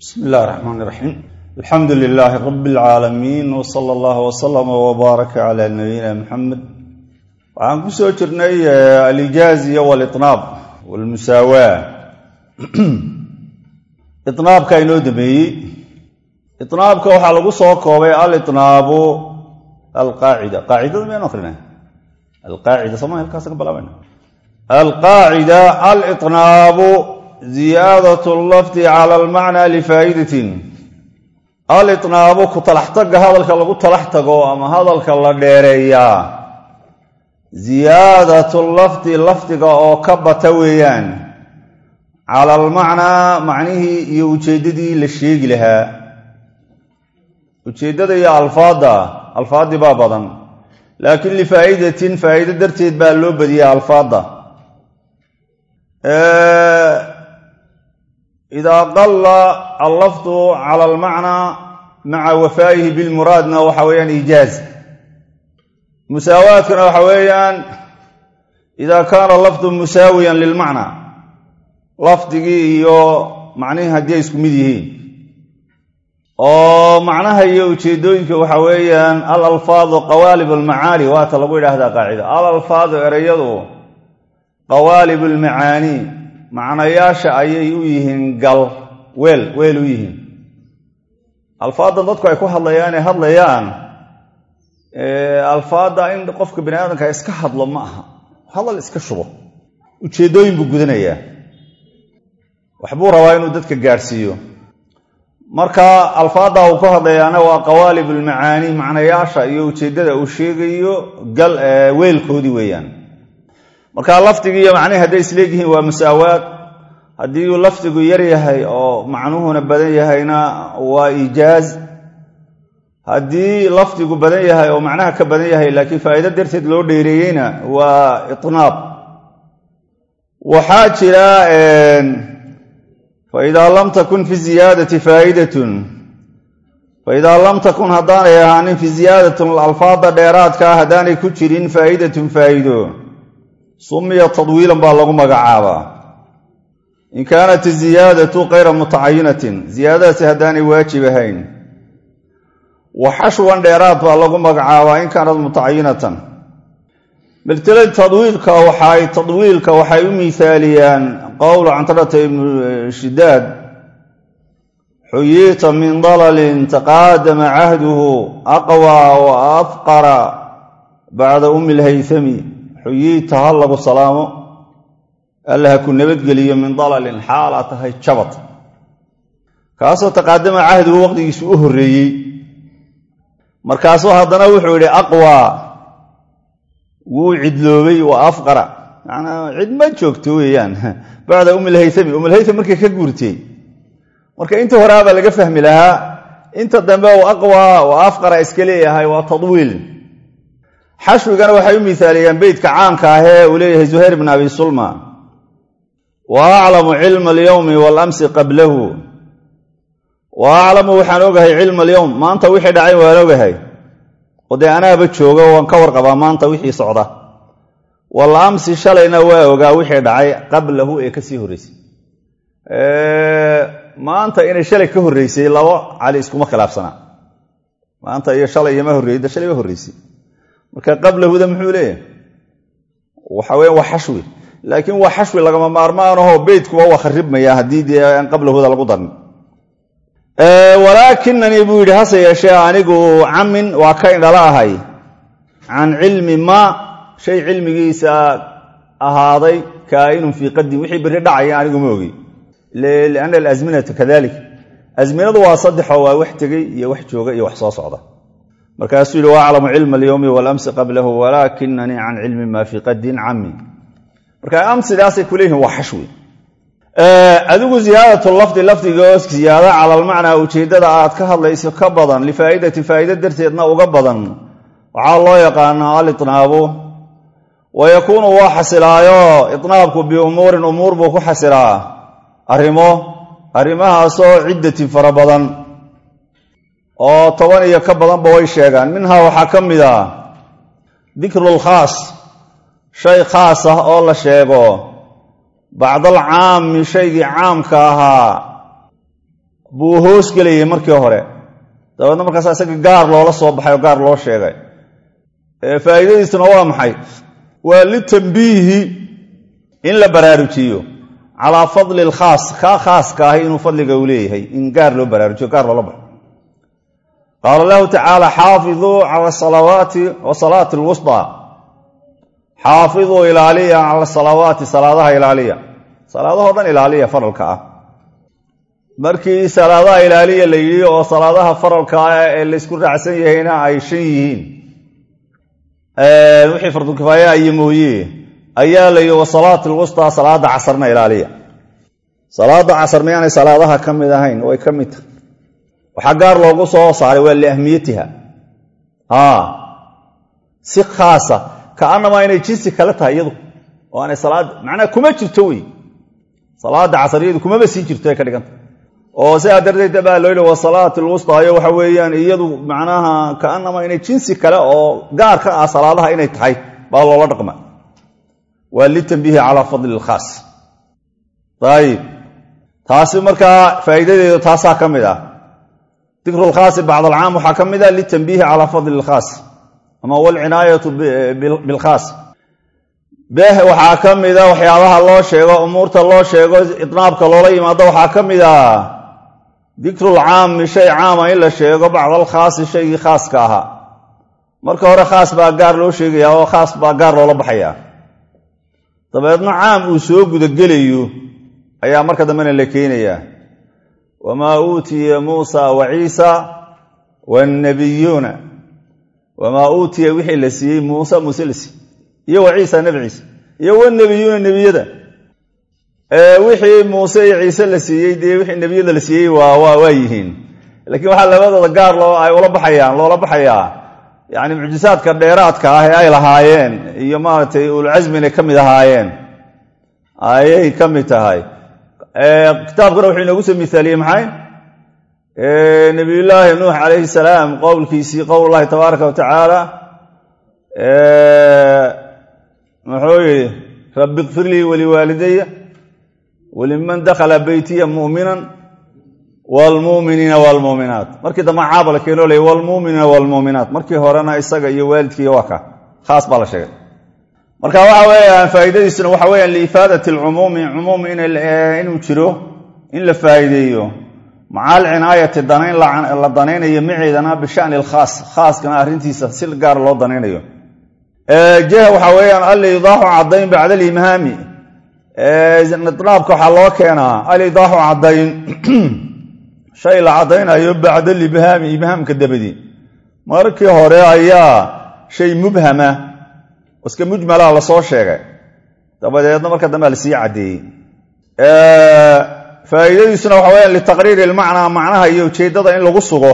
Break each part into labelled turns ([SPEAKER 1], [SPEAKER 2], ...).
[SPEAKER 1] bismi illahi raxmaan iraxiim alxamdu lilaahi rabi alcaalamiin wsala allahu wslama wbaaraka cala nabiyina muxamed waxaan ku soo jirnay alijaaziya walitnaab walmusaawaa inaabka inoo dameeyey inaabka waxaa lagu soo koobay alitnaabu alqaacida qaacidada maynu akrina alqaacida soma halkaas ka bilaabayna alqaacida alitnaabu ziyaadat lafdi cala almacnaa lifaa'idatin alitnaabu ku talaxtaga hadalka lagu talax tago ama hadalka la dheereeyaa ziyaadatu lafdi lafdiga oo ka bata weeyaan cala almacnaa macnihii iyo ujeeddadii la sheegi lahaa ujeeddada iyo alfaadda alfaaddii baa badan laakiin lifaa'idatin faa'ido darteed baa loo badiyay alfaadda idaa qalla allafdu cala almacnaa maca wafaa'ihi bilmuraadna waxa weeyaan iijaaz musaawaadkana waxa weeyaan idaa kaana lafdu musaawiyan lilmacnaa lafdigii iyo macnihii haddii ay isku mid yihiin oo macnaha iyo ujeeddooyinka waxa weeyaan al alfaadu qawaalib almacaani waata lagu yidhaahdaa qaacida al alfaadu ereyadu qawaalib almacaani macnayaasha ayay u yihiin gal weel weel u yihiin alfaaddan dadku ay ku hadlayaan ee hadlayaan alfaadda in qofka bani aadamka iska hadlo ma aha hadal iska shubo ujeeddooyin buu gudanayaa waxbuu rabaa inuu dadka gaadhsiiyo marka alfaadda uu ku hadlayaana waa qawaalib almacaani macnayaasha iyo ujeeddada uu sheegayo gal weelkoodii weeyaan marka lafdigii iyo macnihi hadday isleegyihiin waa musaawaad haddii uu lafdigu yar yahay oo macnuhuna badan yahayna waa iijaaz haddii lafdigu badan yahay oo macnaha ka badan yahay laakiin faa'ido darteed loo dheereeyeyna waa itnaab waxaa jira faidaa lam takun fi ziyaadati faa'idatun faidaa lam takun haddaanay ahaanin fi ziyaadatun alfaada dheeraadkaa haddaanay ku jirin faa'idatun faa'ido sumiya tadwiilan baa lagu magacaabaa in kaanat iziyaadatu kayra mutacayinatin ziyaadadaasi haddaanay waajib ahayn wa xashwan dheeraad baa lagu magacaabaa in kaanat mutacayinatan miltila tadwiilka waxay tadwiilka waxay u miisaaliyaan qowlu cantarata ibnu shidaad xuyiita min dalalin taqaadama cahduhu aqwa wa afqara bacda ummi lhaythami xuyiita ha lagu salaamo alla ha ku nabadgeliyo min dalalin xaalaa tahay jabad kaasoo taqaadama cahduhu waqtigiisu u horreeyey markaasuu haddana wuxuu yidhi aqwa wuu cidloobay wa afqara manaa cid ma joogto weeyaan bacda umilhaythami umilhaytham markay ka guurtay marka inta horeabaa laga fahmi lahaa inta dambe u aqwa wa afqara iska leeyahay waa tadwiil xashwigana waxay u miisaaliyaan beytka caamka ahee uu leeyahay zuhayr bn abi sulma wa aclamu cilma alyowmi waalamsi qablahu wa aclamu waxaan ogahay cilma alyowm maanta wixii dhacay waan ogahay oo dee anaaba jooga waan ka warqabaa maanta wixii socda wal amsi shalayna waa ogaa wixii dhacay qablahu ee kasii horreysay maanta inay shalay ka horreysay labo cali iskuma khilaafsanaa maanta iyo shalay iyoma horreeyda shalay ba horreysay marka qablahuda muxuu leeyahay waxa weya waa xashwi laakiin waa xashwi lagama maarmaanaho beytkuba waa kharibmaya haddii dee aan qablahuda lagu darin walaakinanii buu yidhi hase yeeshee anigu camin waa ka indhala ahay can cilmi ma shay cilmigiisa ahaaday kaa'inun fii qadin wixii berri dhacaya anigu ma ogi lianna alasminata kadalik asminadu waa saddexoo waa wax tegey iyo wax jooga iyo wax soo socda markaasuu yidhi wa aclamu cilma alyowmi waalamsi qablahu walaakinanii can cilmi ma fii qadin cami marka amsidaasay ku leeyihin waa xashwi adigu ziyaadat lafdi lafdiga ziyaada cala almacnaa ujeeddada aad ka hadlayso ka badan lifaa'idati faa'ido darteedna uga badan waxaa loo yaqaanaa alitnaabu wa yakuunu waa xasilaayo itnaabku biumuurin umuur buu ku xasilaa arrimo arrimahaasoo ciddatin fara badan oo toban iyo ka badanba way sheegaan minhaa waxaa ka mid a dikrulkhaas shay khaas ah oo la sheego bacdal caami shaygii caamka ahaa buu hoos gelayay markii hore dabeedna markaas isaga gaar loola soo baxay oo gaar loo sheegay faa'iidadiisuna waa maxay waa litambiihi in la baraarujiyo calaa fadli alkhaas kaa khaaska ahi inuu fadliga uu leeyahay in gaar loo baraarujiyo gaar loola baxo qaala lahu tacaala xaafiduu cala salawaati wa salaati alwusطaa xaafiduu ilaaliya cala salawaati salaadaha ilaaliya salaadahoo dhan ilaaliya faralka ah markii salaadaha ilaaliya la yidhi oo salaadaha faralka ah ee laysku raacsan yahayna ay shan yihiin wixii fardukifaaya iyo mooye ayaa la yidhi wasalaati alwustaa salaada casarna ilaaliya salaada casar miyaanay salaadaha ka mid ahayn way ka mid tahay waxaa gaar loogu soo saaray waa liahmiyatiha si khaasa kaanamaa inay jinsi kale tahay iyadu oo aanay salaad macnaha kuma jirto wey salaada casariyadu kumaba sii jirto ay ka dhiganta oo sidaa darteed baa loo yidhi wasalaat alwustaayo waxa weeyaan iyadu macnaha kaanamaa inay jinsi kale oo gaar ka ah salaadaha inay tahay baa loola dhaqma waa litambiihi calaa fadli ilkhaas ayib taasi markaa faa'iidadeedu taasaa ka mid ah dikru lkhaasi bacd alcaam waxaa ka mid ah litambiihi calaa fadli ilkhaas ama walcinaayatu bilkhaas beh waxaa ka mida waxyaabaha loo sheego umuurta loo sheego idnaabka loola yimaado waxaa ka mid a dikrulcaami shay caama in la sheego bacda alkhaasi shaygii khaaska ahaa marka hore khaas baa gaar loo sheegaya oo khaas baa gaar loola baxaya dabeedna caam uu soo gudagelayo ayaa marka dambena la keenayaa wamaa uutiya muusa wa ciisa wannabiyuuna wamaa uutiya wixii la siiyey muuse muuse la siiyey iyo wa ciisa nebi ciise iyo wanebiyuuna nebiyada wixii muuse iyo ciise la siiyey dee wixii nebiyada la siiyey waa yihiin laakiin waxaa labadooda gaar loo ay ula baxayaan loola baxayaa yani mucjisaadka dheeraadka ah ee ay lahaayeen iyo maaragtay ulcasmina ka mid ahaayeen ayay ka mid tahay kitaabkuna wuxuu inoogu soo mithaaliyey maxay nabiyullaahi nuux calayhi salaam qowlkiisii qowl llahi tabaaraka wa tacaala muxuu yidhi rabbi kfir lii waliwaalidaya waliman dakhala beytiya mu'minan wlmuminiina wlmuminaat markii dambe caaba la keeno ley wlmuminiina wlmuminaat markii horena isaga iyo waalidkiiy waa ka khaas baa la sheegay marka waxa weeyaan faa'iidadiisuna waxa weyaan liifaadati alcumuumi cumuum inuu jiro in la faa'iideeyo maca alcinaayati danayn la danaynayo maceedana bishani alkhaas khaaskana arrintiisa si gaar loo danaynayo jah waxa weeyaan alidaaxu caddayn bacda alimhaami idnaabka waxaa loo keenaa alidaaxu caddayn shay la caddaynayo bacda libhaami ibhaamka dabadi markii hore ayaa shay mubhama iska mujmala lasoo sheegay dabadeedna marka dambe lasii caddeeyey faa'iidadiisuna waxa weyaan litaqriiri ilmacnaa macnaha iyo ujeeddada in lagu sugo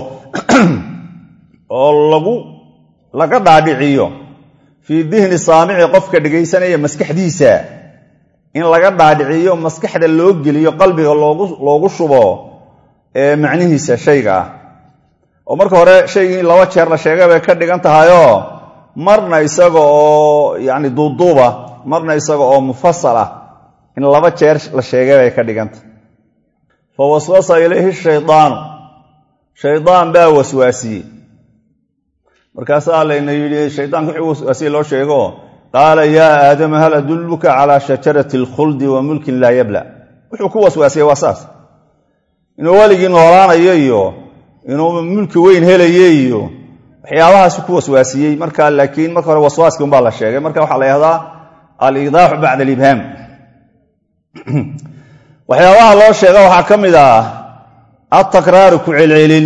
[SPEAKER 1] oo lagu laga dhaadhiciyo fii dihni saamici qofka dhegaysanaya maskaxdiisa in laga dhaadhiciyo maskaxda loo geliyo qalbiga loogu shubo ee macnihiisa shayga ah oo marka hore shaygii laba jeer la sheegay bay ka dhigan tahayoo marna isaga oo yacni duuduuba marna isaga oo mufasal ah in laba jeer la sheegay bay ka dhigantahay fa waswasa ilayhi shaydaanu shaydaan baa waswaasiyey markaasaa layna yidhi shaydaanka wuxuu waswaasiyey loo sheego qaala yaa aadama hal adulluka calaa shajarati alkhuldi wa mulkin laa yabla wuxuu ku waswaasiyey waa saas inuu weligii noolaanayo iyo inuu mulki weyn helayo iyo waxyaabahaas ku waswaasiyey marka laakiin marka hore waswaaskii unbaa la sheegay marka waxaa la yahdaa alidaaxu bacda alibhaam waxyaabaha loo sheega waxaa ka mid ah altakraaru ku celcelin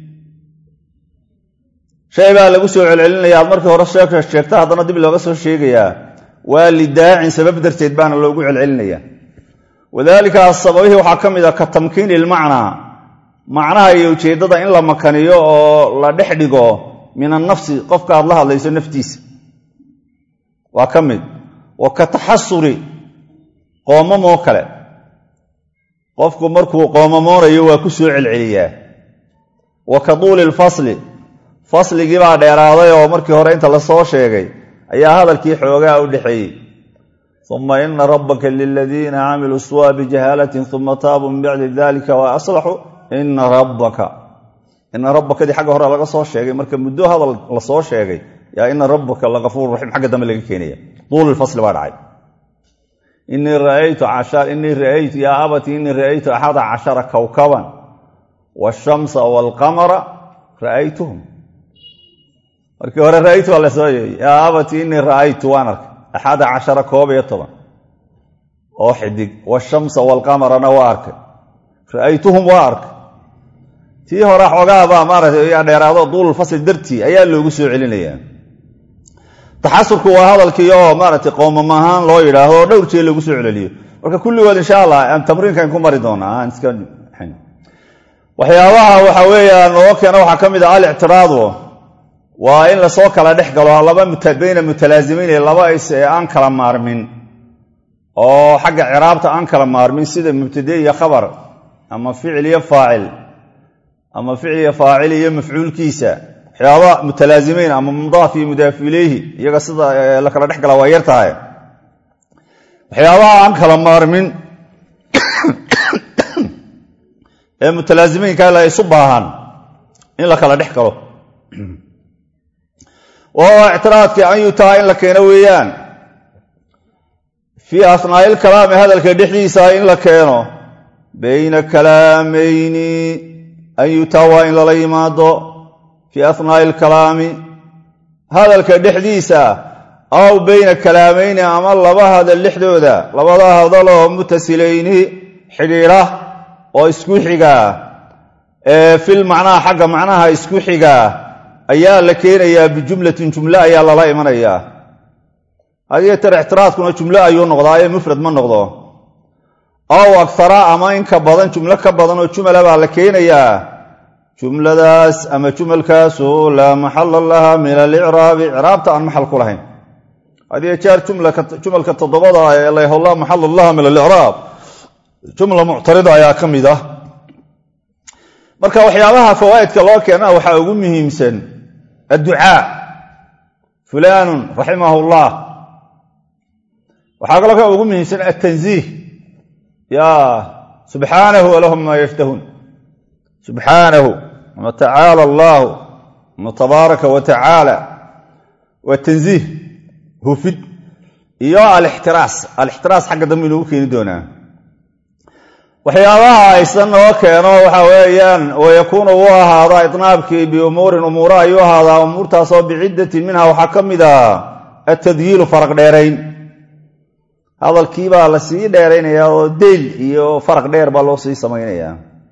[SPEAKER 1] shay baa lagu soo celcelinaya aad markii hore sheegta haddana dib looga soo sheegayaa waa lidaacin sabab darteed baana loogu celcelinaya wadaalika sababihii waxaa ka mid ah ka tamkiini ilmacnaa macnaha iyo ujeeddada in la makaniyo oo la dhex dhigo min annafsi qofka aad la hadlayso naftiisa waa ka mid wa ka taxasuri qoomamoo kale qofku markuu qoomamoonayo waa ku soo celceliyaa wa ka tuuli lfasli fasligii baa dheeraaday oo markii hore inta lasoo sheegay ayaa hadalkii xoogaa u dhexeeyey uma ina rabbaka liladiina camiluu suwa bijahaalatin uma taabuu min bacdi dalika wa aslaxuu ina rabbaka ina rabbakadii xagga hore laga soo sheegay marka muddo hadal la soo sheegay yaa ina rabbaka lagafuur raxiim xagga dambe laga keenaya duul fasli baa dhacay inii raaytu inii raaytu yaa abati inii ra'aytu axada cashara kowkaban waashamsa waalqamara ra'aytuhum markii hore ra'aytu waa la soo yeeyey yaa abati inii ra'aytu waan arkay axada cashara koob iyo toban oo xidig washamsa waalqamarana waa arkay ra'aytuhum waa arkay tii hore xoogaabaa maaragtay yaa dheeraado duululfasli dartii ayaa loogu soo celinayaa taxasurku waa hadalkii oo maaragtay qoomam ahaan loo yidhaahdo oo dhowr jee lagu soo celeliyo marka kulligood insha allah tamriinkan ku mari doonaa iska waxyaabaha waxa weeyaan oo keena waxaa ka mid ah alictiraadu waa in lasoo kala dhex galo laba bayna mutalaasimeyn laba is ee aan kala maarmin oo xagga ciraabta aan kala maarmin sida mubtade iyo khabar ama ficil iyo faacil ama ficil iyo faacil iyo mafcuulkiisa waxyaaba mutalaasimeyn ama mudaaf iyo mudaaf ileyhi iyaga sida la kala dhex gala waa yar tahay waxyaabaha aan kala maarmin ee mutalaasimeynka la isu baahan in la kala dhex galo wahuwa ictiraadkii an yutaa in la keeno weeyaan fii asnaa'il kalaami hadalka dhexdiisa in la keeno bayna kalaamayni an yutaa waa in lala yimaado fii asnaa'i alkalaami hadalka dhexdiisa aw bayna kalaamayni ama laba hadal dhexdooda labada hadaloo mutasilayni xidhiidha oo isku xigaa ee fil macnaha xagga macnaha isku xigaa ayaa la keenayaa bijumlatin jumle ayaa lala imanayaa hadiyo tar ictiraadkuna jumlo ayuu noqdaa ee mufrad ma noqdo aw akara ama in ka badan jumlo ka badan oo jumala baa la keenayaa jumladaas ama jumalkaasu laa maxala laha min alicraabi icraabta aan maxal ku lahayn hadiyo jeer jumalka toddobada ee layho laa maxala laha min alicraab jumla muctarida ayaa ka mid ah marka waxyaabaha fawaa'idka loo keena waxaa ugu muhiimsan adducaa fulaanun raximahu llah waxaa kaloo ka ugu muhiimsan altanziih ya subxaanahu walahum maa yashtahuun subxaanahu ama tacaala allaahu ama tabaaraka wa tacaala waa tanziih hufid iyo alixtiraas alixtiraas xagga dambe inoogu keeni doonaa waxyaabaha aysan noo keeno waxa weeyaan wayakuunu wuu ahaadaa idnaabkii biumuurin umuuro ayuu ahaadaa umuurtaasoo biciddatin minha waxaa ka mid ah atadyiilu faraq dheerayn hadalkii baa la sii dheeraynayaa oo deyl iyo faraq dheer baa loo sii samaynayaa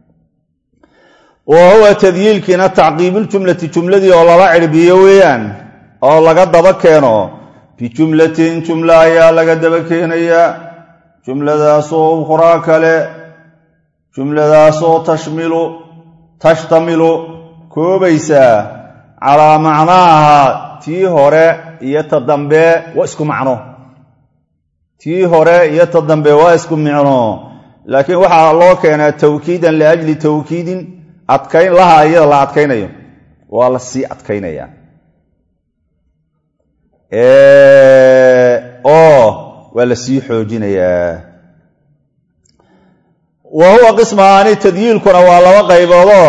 [SPEAKER 1] wa huwa tadyiilkiina tacqiibuljumlati jumladii oo lala cirbiyo weeyaan oo laga daba keeno bijumlatin jumla ayaa laga daba keenayaa jumladaasoo ukhraa kale jumladaasoo tashmilu tashtamilu koobaysaa calaa macnaaha tii hore iyo ta dambe waa isku macno tii hore iyo ta dambe waa isku micno laakiin waxaa loo keenaa tawkiidan liajli tawkiidin adkayn laha iyada la adkaynayo waa la sii adkaynaya oo waa la sii xoojinayaa wa huwa qismaani tadyiilkuna waa laba qayboodoo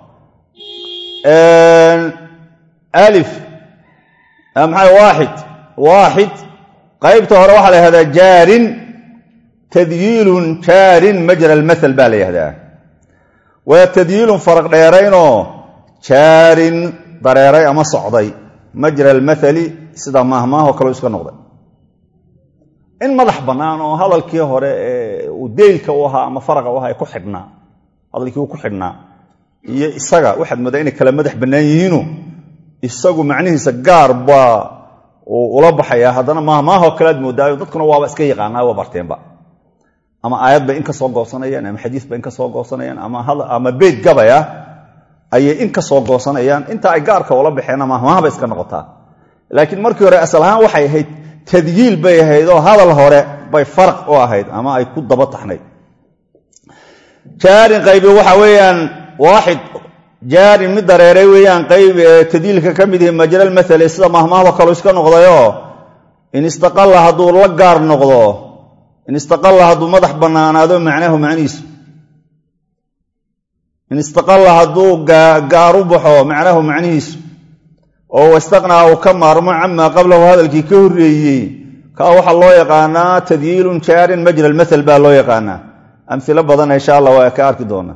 [SPEAKER 1] alif maxaa waaxid waaxid qaybta hore waxaa la yihahdaa jaarin tadyiilun jaarin majra almathal baa la yihahdaa waa tadyiilun faraq dheeraynoo jaarin dareeray ama socday majra almathali sida maahmaahoo kaleo iska noqday in madax bannaan oo hadalkii hore ee uu deylka u ahaa ama faraqa u ahaa ku xidhnaa hadalkii uu ku xidhnaa iyo isaga waxaad moodaa inay kala madax bannaan yihiinu isagu macnihiisa gaar baa uu ula baxayaa haddana maahmaahoo kale aad moodaayo dadkuna waaba iska yaqaanaa waa barteenba ama aayad bay in ka soo goosanayaan ama xadiis bay in ka soo goosanayaan ama beyd gabaya ayay in ka soo goosanayaan inta ay gaarka ula baxeenna maahmaaha bay iska noqotaa laakiin markii hore asal ahaan waxay ahayd tadyiil bay ahayd oo hadal hore bay faraq u ahayd ama ay ku daba taxnayd jaarin qaybi waxa weeyaan waaxid jaarin mid dareeray weeyaan qayb tadyiilka ka mid ihi majral mathali sida mahmaahdo kaleu iska noqdayoo in istaqalla hadduu la gaar noqdo in istaqalla hadduu madax bannaanaado macnahu macnihiisu in istaqalla hadduu gaaru baxo macnahu macnihiisu oo wastaqnaa uu ka maarmo camaa qablahu hadalkii ka horreeyey kaa waxaa loo yaqaanaa tadyiilun jaarin majra almathal baa loo yaqaanaa amhilo badan insha allah waa ka arki doonaa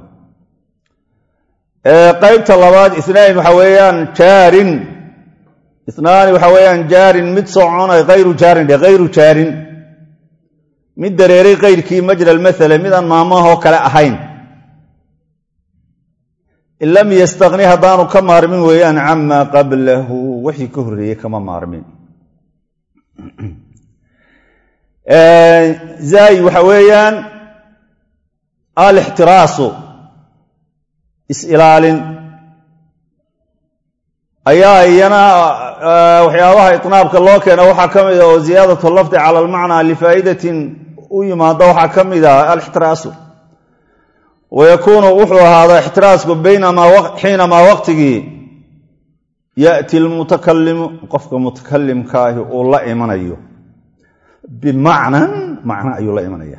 [SPEAKER 1] qaybta labaad inaani waxa weeyaan jaarin inaani waxa weeyaan jaarin mid soconay hayru jaarin dhe hayru jaarin mid dareeray kayrkii majra almathale midaan maamahoo kale ahayn in lam yastaqni haddaanu ka maarmin weeyaan camaa qablahu wixii ka horreeyey kama maarmin zaay waxa weeyaan alixtiraasu is-ilaalin ayaa iyana waxyaabaha itnaabka loo keena waxaa ka mid a oo ziyaadatu lafdi cala almacnaa lifaa'idatin u yimaada waxaa ka mid ah alixtiraasu wayakuunu wuxuu ahaadaa ixtiraasku xiinamaa waqtigii ya'ti almutakalimu qofka mutakalimkaahi uu la imanayo bimacnan macno ayuu la imanaya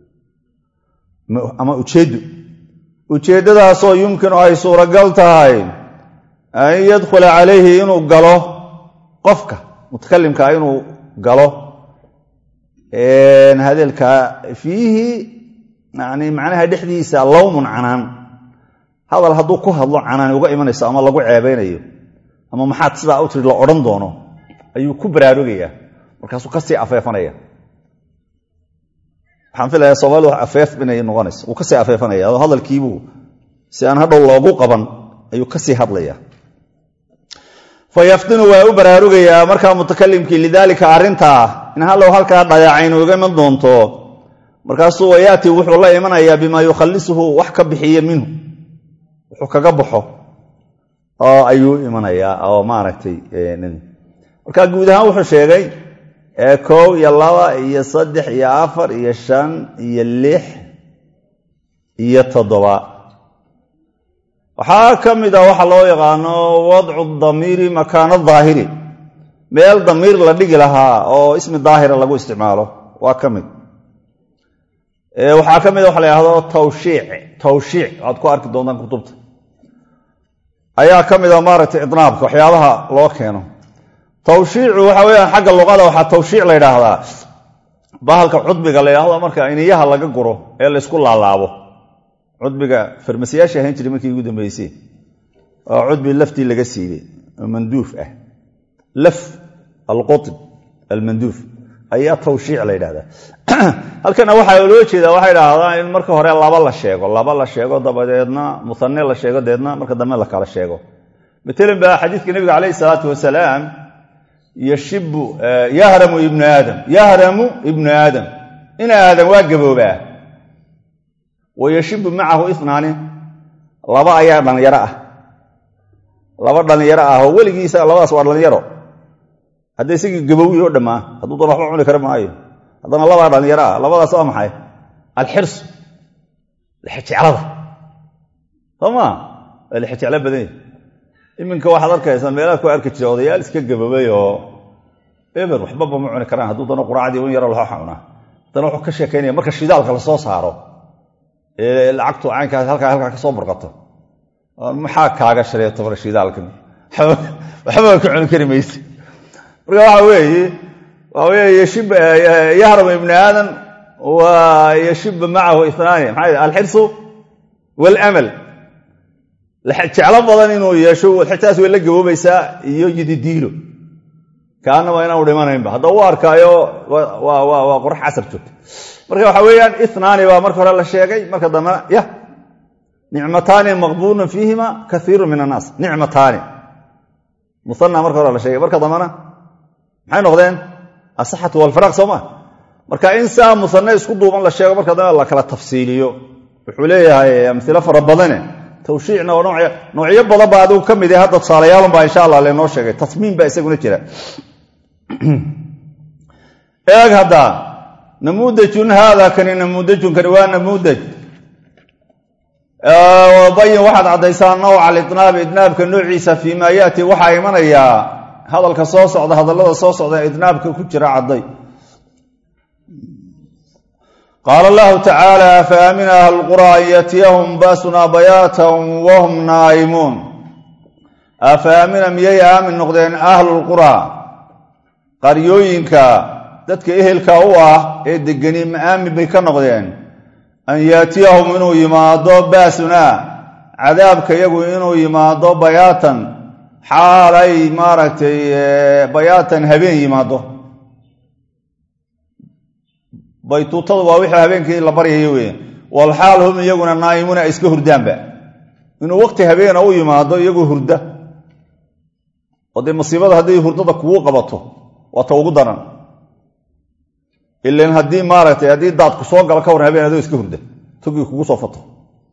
[SPEAKER 1] ama ujeeddu ujeeddadaasoo yumkinu ay suuragal tahay an yadkhula calayhi inuu galo qofka mutakalimkaa inuu galo hadeelkaa fiihi yani macnaha dhexdiisa lowmun canaan hadal hadduu ku hadlo canaan uga imanayso ama lagu ceebaynayo ama maxaad sidaa u tiri la odhan doono ayuu ku baraarugayaa markaasuu kasii afeefanaya waxaan filaya soomaalida wax afeef inay noqonayso wuu kasii afeefanaya adoo hadalkiibuu si aan hadhow loogu qaban ayuu kasii hadlaya fa yaftinu waa u baraarugayaa markaa mutakalimkii lidaalika arrintaa in hallow halkaa dhayacaynu uga iman doonto markaasuu wayaati wuxuu la imanayaa bimaa yukhallisuhu wax ka bixiya minhu wuxuu kaga baxo oo ayuu imanayaa oo maaragtay marka guud ahaan wuxuu sheegay kow iyo laba iyo saddex iyo afar iyo shan iyo lix iyo toddoba waxaa ka mid a waxa loo yaqaano wadcu damiiri makaano daahiri meel damiir la dhigi lahaa oo ismi daahira lagu isticmaalo waa ka mid waxaa ka mid a waxa la yhahdo tawshiic tawshiic waxaad ku arki doontaan kutubta ayaa ka mid a maaragtay idnaabka waxyaabaha loo keeno tawshiicu waxa weyaan xagga luqada waxaa tawshiic la yidhaahdaa bahalka cudbiga la yidhahdo marka iniyaha laga guro ee laysku laalaabo cudbiga farmasiyaasha ahayn jiray markii ugu dambeysay oo cudbi laftii laga siibay oo manduuf ah laf alqutb almanduuf ayaa tawshiic la yidhahdaa halkana waxaa loo jeedaa waxay idhaahdaan in marka hore laba la sheego laba la sheego dabadeedna muane la sheego deedna marka dambe la kala sheego matalan ba xadiidka nabiga calayhi salaatu wasalaam yashibu yahramu ibnu aadam yahramu ibnu aadam in aadam waa gaboobaa wa yashibu macahu inaani laba ayaa dhallinyaro ah laba dhallinyaro ah oo weligiisa labadaas waa dhallinyaro hadda isagii gabowyi oo dhammaa hadduu doon waxba cuni kara maayo haddana labaa dhallinyaro ah labadaas waa maxay alxirsu lixejeclada soo maa waa lixejeclo badanya iminka waxaad arkaysaa meelaha ku arki jira odayaal iska gaboobay oo eber waxbaba ma cuni karaan hadduu dano quraacdii un yaro laxo cunaa haddana wuxuu ka sheekaynaya marka shidaalka lasoo saaro ee lacagtu caynkaas halkaa halkaa ka soo burqato maxaa kaaga shaleeto mar shidaalkan waxba ka cuni kari mayse marka waxa weeye waa weye yashib yahram ibni aadam wa yashiba macahu inaani maxaa alxirsu walamal jeclo badan inuu yeesho xitaas way la gaboobaysaa iyo yididiilo kaanaba inaanu dhimanaynba hadda u arkaayo waa qorax casar joogta marka waxa weeyaan inaani baa marka hore la sheegay marka dambena ya nicmataani maqbuulun fiihima kaiiru min annaas nicmataani muana marka hore la sheegay marka dambena maxay noqdeen asaxatu walfaraaq soo ma marka in saa musane isku duuban la sheego marka dambe la kala tafsiiliyo wuxuu leeyahay amilo fara badane tawshiicna oo noocyo badan baa adigu ka mid ah hadda tusaalayaalun baa insha allah lenoo sheegay tasmiim baa isaguna jira eeg hadda namuudajun haada kani namuudajun kani waa namuudaj bayin waxaad caddaysaa nawca alidnaabi idnaabka noociisa fii maa yaati waxaa imanayaa hadalka soo socda hadallada soo socda idnaabka ku jira cadday qaala allahu tacaala afaamina ahlu lqura an yatiyahum baasunaa bayaatan wahum naa'imuun afaamina miyay aamin noqdeen ahlulquraa qaryooyinka dadka ehelka u ah ee degani ma aamin bay ka noqdeen an yaatiyahum inuu yimaado baasunaa cadaabka yagu inuu yimaado bayaatan xaalay maaragtay bayaatan habeen yimaado baytuutadu waa wixii habeenkii la baryayo wey walxaal hum iyaguna naa'imuuna ay iska hurdaanba inuu waqti habeena u yimaado iyagoo hurda oo dee masiibada hadday hurdada kugu qabato waa ta ugu daran ilan haddii maaragtay haddii daadku soo galo ka waran habeen adoo iska hurda togii kugu soo fato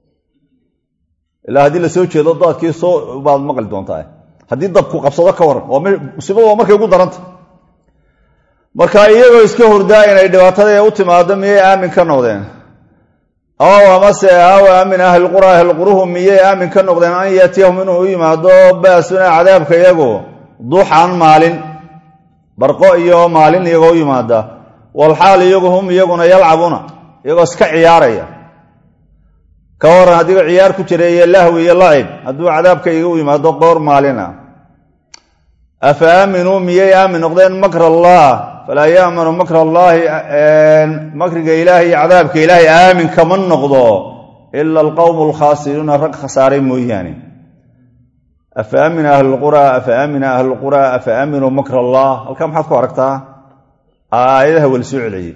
[SPEAKER 1] ilaa haddii lasoo jeedo daadkii soo baad maqli doontaa haddii dabku qabsado ka waran musiibadu waa markay ugu daranta marka iyagoo iska hurdaa inay dhibaatada u timaado miyay aamin ka noqdeen aw amase aw aamin ahlilqura ahlilquruhu miyay aamin ka noqdeen an yaatiyahum inuu u yimaado baasuna cadaabka iyagu duuxan maalin barqo iyo maalin iyagoo u yimaada walxaal iyagu hum iyaguna yalcabuuna iyagoo iska ciyaaraya ka waran haddii ciyaar ku jira iyo lahwi iyo lacib hadduu cadaabka iga u yimaado qoor maalina afa aaminuu miyay aamin noqdeen makr allah falaa yaamanu makr allaahi makriga ilaahay iyo cadaabka ilaahay aamin kama noqdo ila alqowmu alkhaasiruuna rag khasaaray mooyaane afa aamina ahlulqura afa aamina ahlulqura afa aaminuu makr allah halkaa maxaad ku aragtaa aayadaha wala soo celiyey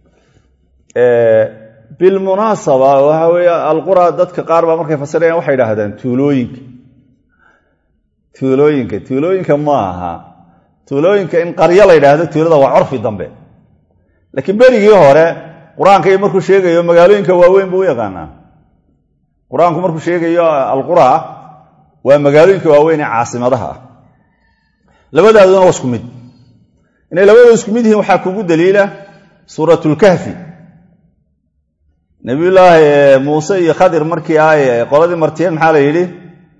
[SPEAKER 1] bilmunaasaba waxa weeye alqura dadka qaar baa markay fasirayaan waxay idhaahdaan tuulooyinka tuulooyinka tuulooyinka ma aha tuulooyinka in qaryo la yidhaahdo tuulada waa curfi dambe laakiin berigii hore qur-aanka iyo markuu sheegayo magaalooyinka waaweyn buu u yaqaanaa qur-aanku markuu sheegayo alqura waa magaalooyinka waaweyn ee caasimadaha ah labadaaduna waa isku mid inay labadooda isku mid yihiin waxaa kugu daliila suuratulkahfi nabiyullaahi muuse iyo khadir markii ay qoladii martiyeen maxaa la yidhi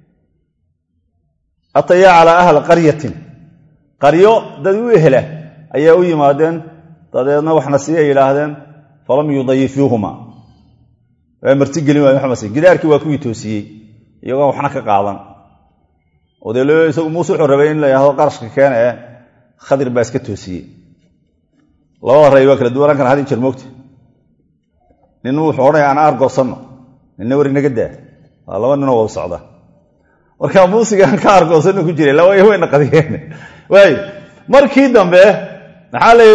[SPEAKER 1] atayaa calaa ahli qaryatin qaryo dad u ehela ayaa u yimaadeen dabeedna waxna sii ay yidhaahdeen falam yudayifuuhuma waa martigelin waay waxmasi gidaarkii waa kuwii toosiyey iyagoo waxna ka qaadan oo dee isagu muuse wuxuu rabay in la yidhahdo qarashka keena ee khadir baa iska toosiyey labada ray waa kala duwanaan kana had jir moogta nin wuxuu odhanaya aan aargoosanno ninna war inaga daa waa laba ninoo wada socda marka muusigaan ka aargoosanno ku jiray laba wayna qadiyeen waay markii dambe maxaa la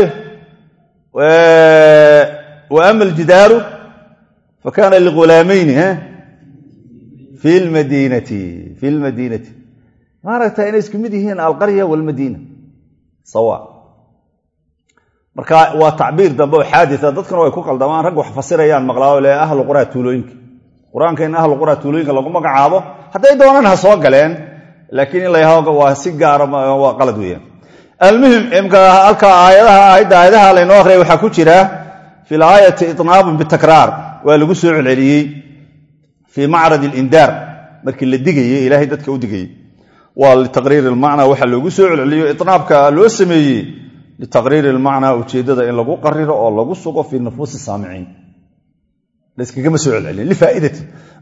[SPEAKER 1] wa ama aljidaaru fa kaana lighulaamayni fi lmadiinati fi lmadiinati maaragta inay isku mid yihiin alqarya walmadiina sawa marka waa tacbiir dambe oo xaadisa dadkuna way ku qaldamaan rag wax fasirayaan maqlaa le ahlu quraa tuulooyinka qur-aanka in ahlu quraa tuulooyinka lagu magacaabo hadday doonaan ha soo galeen laakiin in la yahdo waa si gaara waa qalad weeyaan almuhim imka halka aayadaha aayadda aayadaha laynoo akhriyay waxaa ku jira fi laayati itnaabun bitakraar waa lagu soo celceliyey fii macrad alindaar markii la digayey ilaahay dadka u digayey waa litaqriiri ilmacnaa waxaa loogu soo celceliyo itnaabka loo sameeyey litaqriiri ilmacnaa ujeeddada in lagu qariro oo lagu sugo fii nufuusi saamiciin layskagama soo celcelin lifaaidati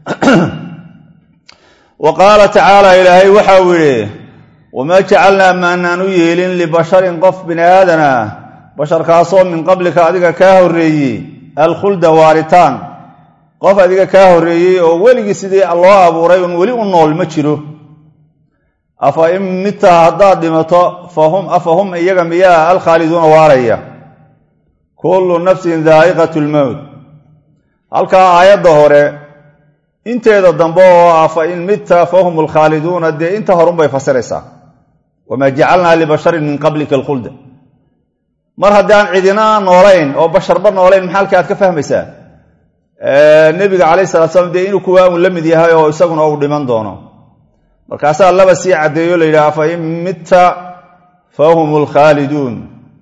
[SPEAKER 1] wa qaala tacaala ilaahay waxau yidhi wamaa jacalnaa maanaan u yeelin libasharin qof bini aadana basharkaasoo min qablika adiga kaa horreeyey alkhulda waaritaan qof adiga kaa horreeyey oo weligii sidii loo abuuray un weli u nool ma jiro afa in midta haddaad dhimato afa hum iyaga miyaa alkhaaliduuna waaraya kullu nafsin daa'iqat lmowt halkaa aayadda hore inteeda dambe oo ah fa in midta fahum alkhaaliduuna dee inta horunbay fasiraysaa wamaa jacalnaa libasharin min qablika alkhulda mar haddaan cidina noolayn oo basharba noolayn maxaa halka aad ka fahmaysaa nebiga calayh salatu slam dee inuu kuwaa un la mid yahay oo isaguna uu dhiman doono markaasaa laba sii caddeeyo la yidhaha fa in mitta fahum alkhaaliduun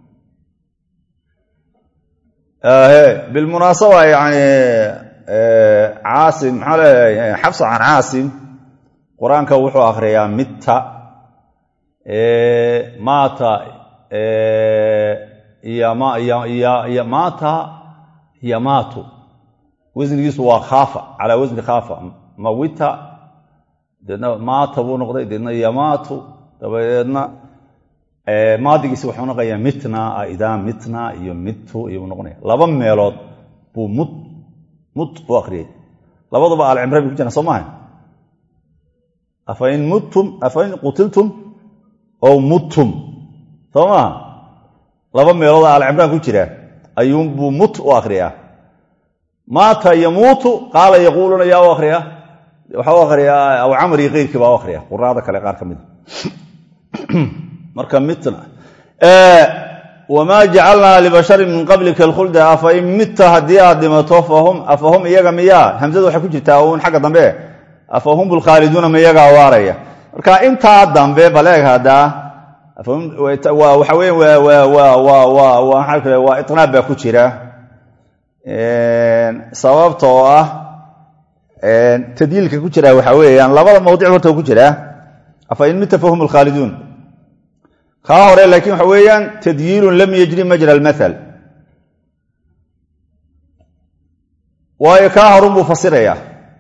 [SPEAKER 1] bilmunaasaba yani caasim maxaa leeyahay xabsa can caasim qur-aanka wuxuu akhriyaa mitta maata iyo maata yamaatu wasnigiisu waa khaafa calaa wasni khaafa mawita deedna maata buu noqday deedna yamaatu dabadeedna maadigiisi wuxuu noqonayaa mitna idaa mitna iyo mitu iyuu noqonaya laba meelood buu mut mut u akriyay labaduba alcimra bay ku jiraan soo maaha afain muttum afain qutiltum ow muttum soo maha laba meelood alcimraan ku jira ayuunbuu mut u akriyaa maata yamuutu qaala yaquuluna yaa u akriyaa waxaa u akriyaa aw camri keyrkii baa u akriya quraada kale qaar ka mida marka mitna wamaa jacalnaa libasharin min qablika alkhulda afain mitta haddii aad dhimato afahum iyaga miyaa hamsadu waxay ku jirtaa uun xagga dambe afahum lkhaaliduuna ma iyagaa waaraya marka intaa dambe baleeg haddaa waxa weya waa itnaab baa ku jira sababta oo ah tadyiilka ku jira waxa weeyaan labada mawdic horta ku jiraa afain mita fahum lkhaaliduun kaa hore laakiin waxa weeyaan tadyiilun lam yajri majra almaal waayo kaa horun buu fasirayaa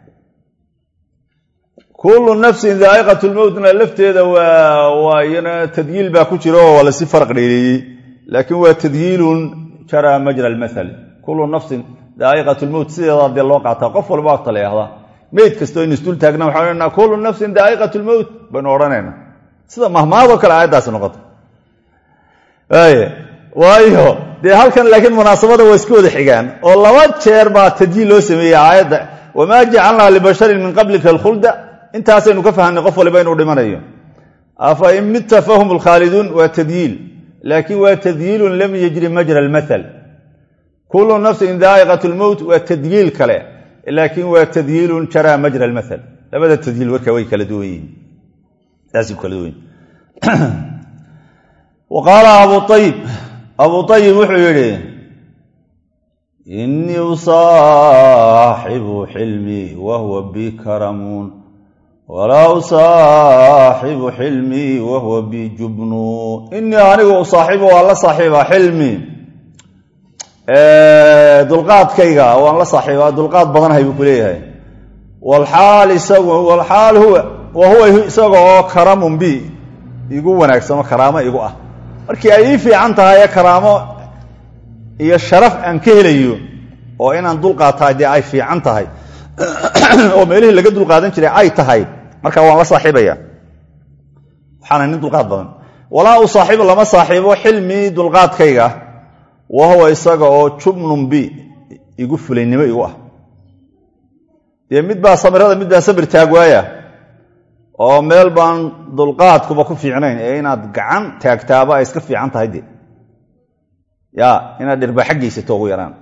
[SPEAKER 1] kullu nafsin daa'iqat lmowtna lafteeda waa iyana tadyiil baa ku jira oo waa lasi faraq dheereeyey laakiin waa tadyiilun jara majra almaal kullu nafsin daa'iqat lmowt sideedaa dee loo qaataa qof walba agta la yahdaa meyd kastoo in isdul taagna waxaan odhanaa kullu nafsin daa'iqat lmowt baynu odhanayna sida mahmaadoo kale aayaddaasi noqota waayo dee halkan laakiin munaasabada waa iska wada xigaan oo laba jeer baa tadyiil loo sameeyey aayadda wamaa jacalnaa libasharin min qablika alkhulda intaasaynu ka fahamnay qof waliba inuu dhimanayo afa in mitta fahum lkhaaliduun waa tadyiil laakiin waa tadyiilun lam yajri majra almaal kullu nafsin daa'iqat lmowt waa tadyiil kale laakiin waa tadyiilun jaraa majra almaal labada tadyiil warka way kala duwan yihiin saasay kala duwan yihin wa qaala abu ayib abu ayib wuxuu yidhi inii usaaxibu xilmii wahuwa bi karamuun walaa usaaxibu xilmii wahuwa bi jubnuun inii anigu usaaxibu waan la saaxiibaa xilmii dulqaadkayga waan la saaxiibaa dulqaad badanhay buu ku leeyahay walaal isagu walaal huwa wa huwa isaga oo karamun bi igu wanaagsano karaamo igu ah markii ay ii fiican tahay ee karaamo iyo sharaf aan ka helayo oo inaan dulqaataa dee ay fiican tahay oo meelihii laga dulqaadan jiray ay tahay marka waan la saaxiibaya waxaana nin dulqaad badan walaa u saaxiibu lama saaxiibo xilmii dulqaadkayga wa huwa isaga oo jubnun bi igu fulaynimo igu ah dee mid baa samirada mid baa sabir taag waaya oo meel baan dulqaadkuba ku fiicnayn ee inaad gacan taagtaaba ay iska fiican tahay de ya inaad dhirbaxa geysato ugu yaraan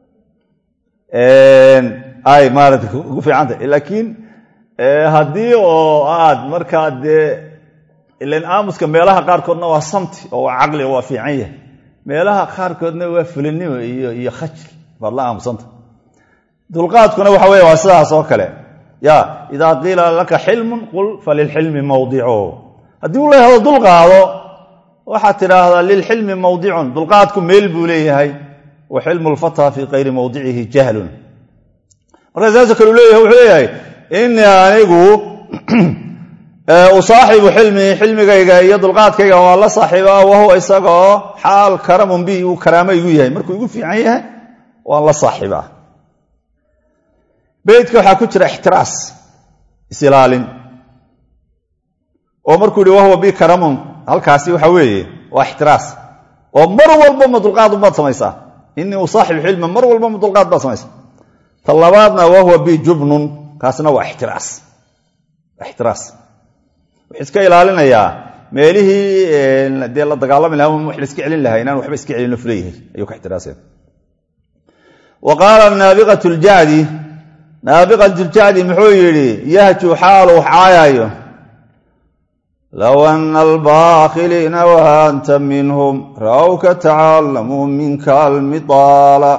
[SPEAKER 1] ay maarata ugu fiican tahay laakiin haddii oo aad markaa dee ilan aamuska meelaha qaarkoodna waa samti oo waa caqli oo waa fiican yahay meelaha qaarkoodna waa fulinimo iyo iyo khajl baad la aamusanta dulqaadkuna waxa wey waa sidaas oo kale ya idaa qiila laka xilmun qul falilxilmi mawdicu haddii u leehado dulqaado waxaad tidhaahdaa lilxilmi mawdicun dulqaadku meel buu leeyahay wa xilmu lfata fii kayri mawdicihi jahlun markaa saasoo kale u leeyahay wuxuu leeyahay inii anigu usaaxibu xilmii xilmigayga iyo dulqaadkayga waa la saaxiibaa wahuwa isagaoo xaal karamun bi uu karaamo igu yahay markuu igu fiican yahay waan la saaxiibaa beydka waxaa ku jira ixtiraas isilaalin oo markuu yihi wahuwa bi karamun halkaasi waxa weeye waa ixtiraas oo mar walba ma dulqaad baad samaysaa inii usaaxibu xilma mar walba ma dulqaad baad samaysaa ta labaadna wahuwa bi jubnun kaasna waa ixtiraas ixtiraas wuxuu iska ilaalinayaa meelihii dee la dagaalami laha wax la iska celin lahaa inaan waxba iska celin fuleeyahay ayuu ka ixtiraasaya wa qaala naabiqat ljacdi naabiqat ljacdi muxuu yidhi yahju xaalu wax caayaayo low ana albaakiliina waanta minhum ra'wka tacallamuu minka almidaala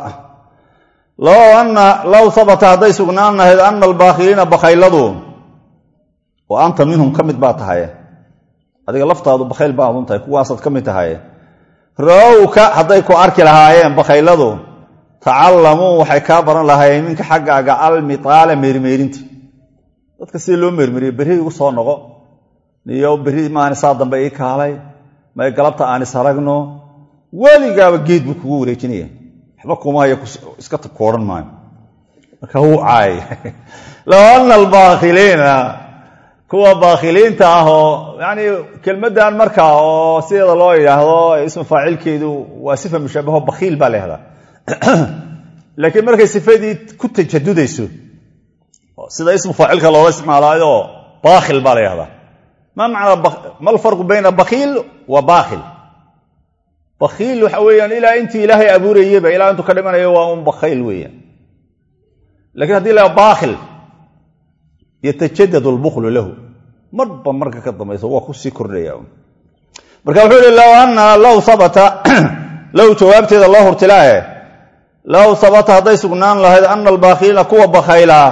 [SPEAKER 1] low habata hadday sugnaan lahayd ana albaakiliina bakhayladu oo anta minhum ka mid baa tahaye adiga laftaadu bakhayl baadun tahay kuwaasaad ka mid tahaye ra'wka hadday ku arki lahaayeen bakhayladu tacallamuu waxay kaa baran lahaayeen minka xaggaaga almitaala meermeerinta dadka sida loo meermeriyo berri igu soo noqo iyo berri maani saa dambe ii kaalay may galabta aan is aragno weligaaba geed buu kugu wareejinaya waxba kuma haya iska ku odhan maayo marka wuu caay low ana albaakiliina kuwa baakhiliinta ah oo yani kelmaddan markaa oo sideeda loo yidhaahdo ismu faacilkeedu waa sifa mushabaho bakhiil baa leehdaa laakiin markay sifadii ku tajadudayso sida ismu faacilka loola isticmaalaayo baakhil baa la yahdaa ma macnaa ma alfarqu bayna bakhiil wa baakhil bakhiil waxa weeyaan ilaa intii ilaahay abuurayeyba ilaa intuu ka dhimanayo waa un bakhayl weeyaan lakiin hadii la baakhil yatajadad lbuklu lahu marba marka ka dambayso waa kusii kordhaya marka wuxuu yihi low ana low habata low jawaabteeda loo hurtilaaye low habata hadday sugnaan lahayd ana albaakhiliina kuwa bakhaylaa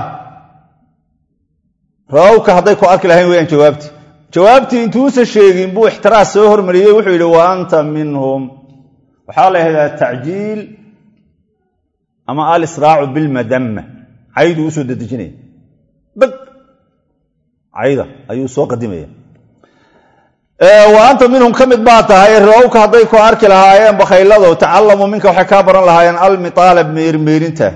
[SPEAKER 1] rawka hadday ku arki lahayn weyaan jawaabtii jawaabtii intuusa sheegin buu ixtiraas soo hormariyey wuxuu yidhi wa anta minhum waxaa la yahdaa tacjiil ama alisraacu bilmadama cayduu usoo dedejinaya bag cayda ayuu soo qadimaya wa anta minhum ka mid baa tahay rawka hadday ku arki lahaayeen bakhaylado tacalamuu minka waxay kaa baran lahaayeen almitaala meermeerinta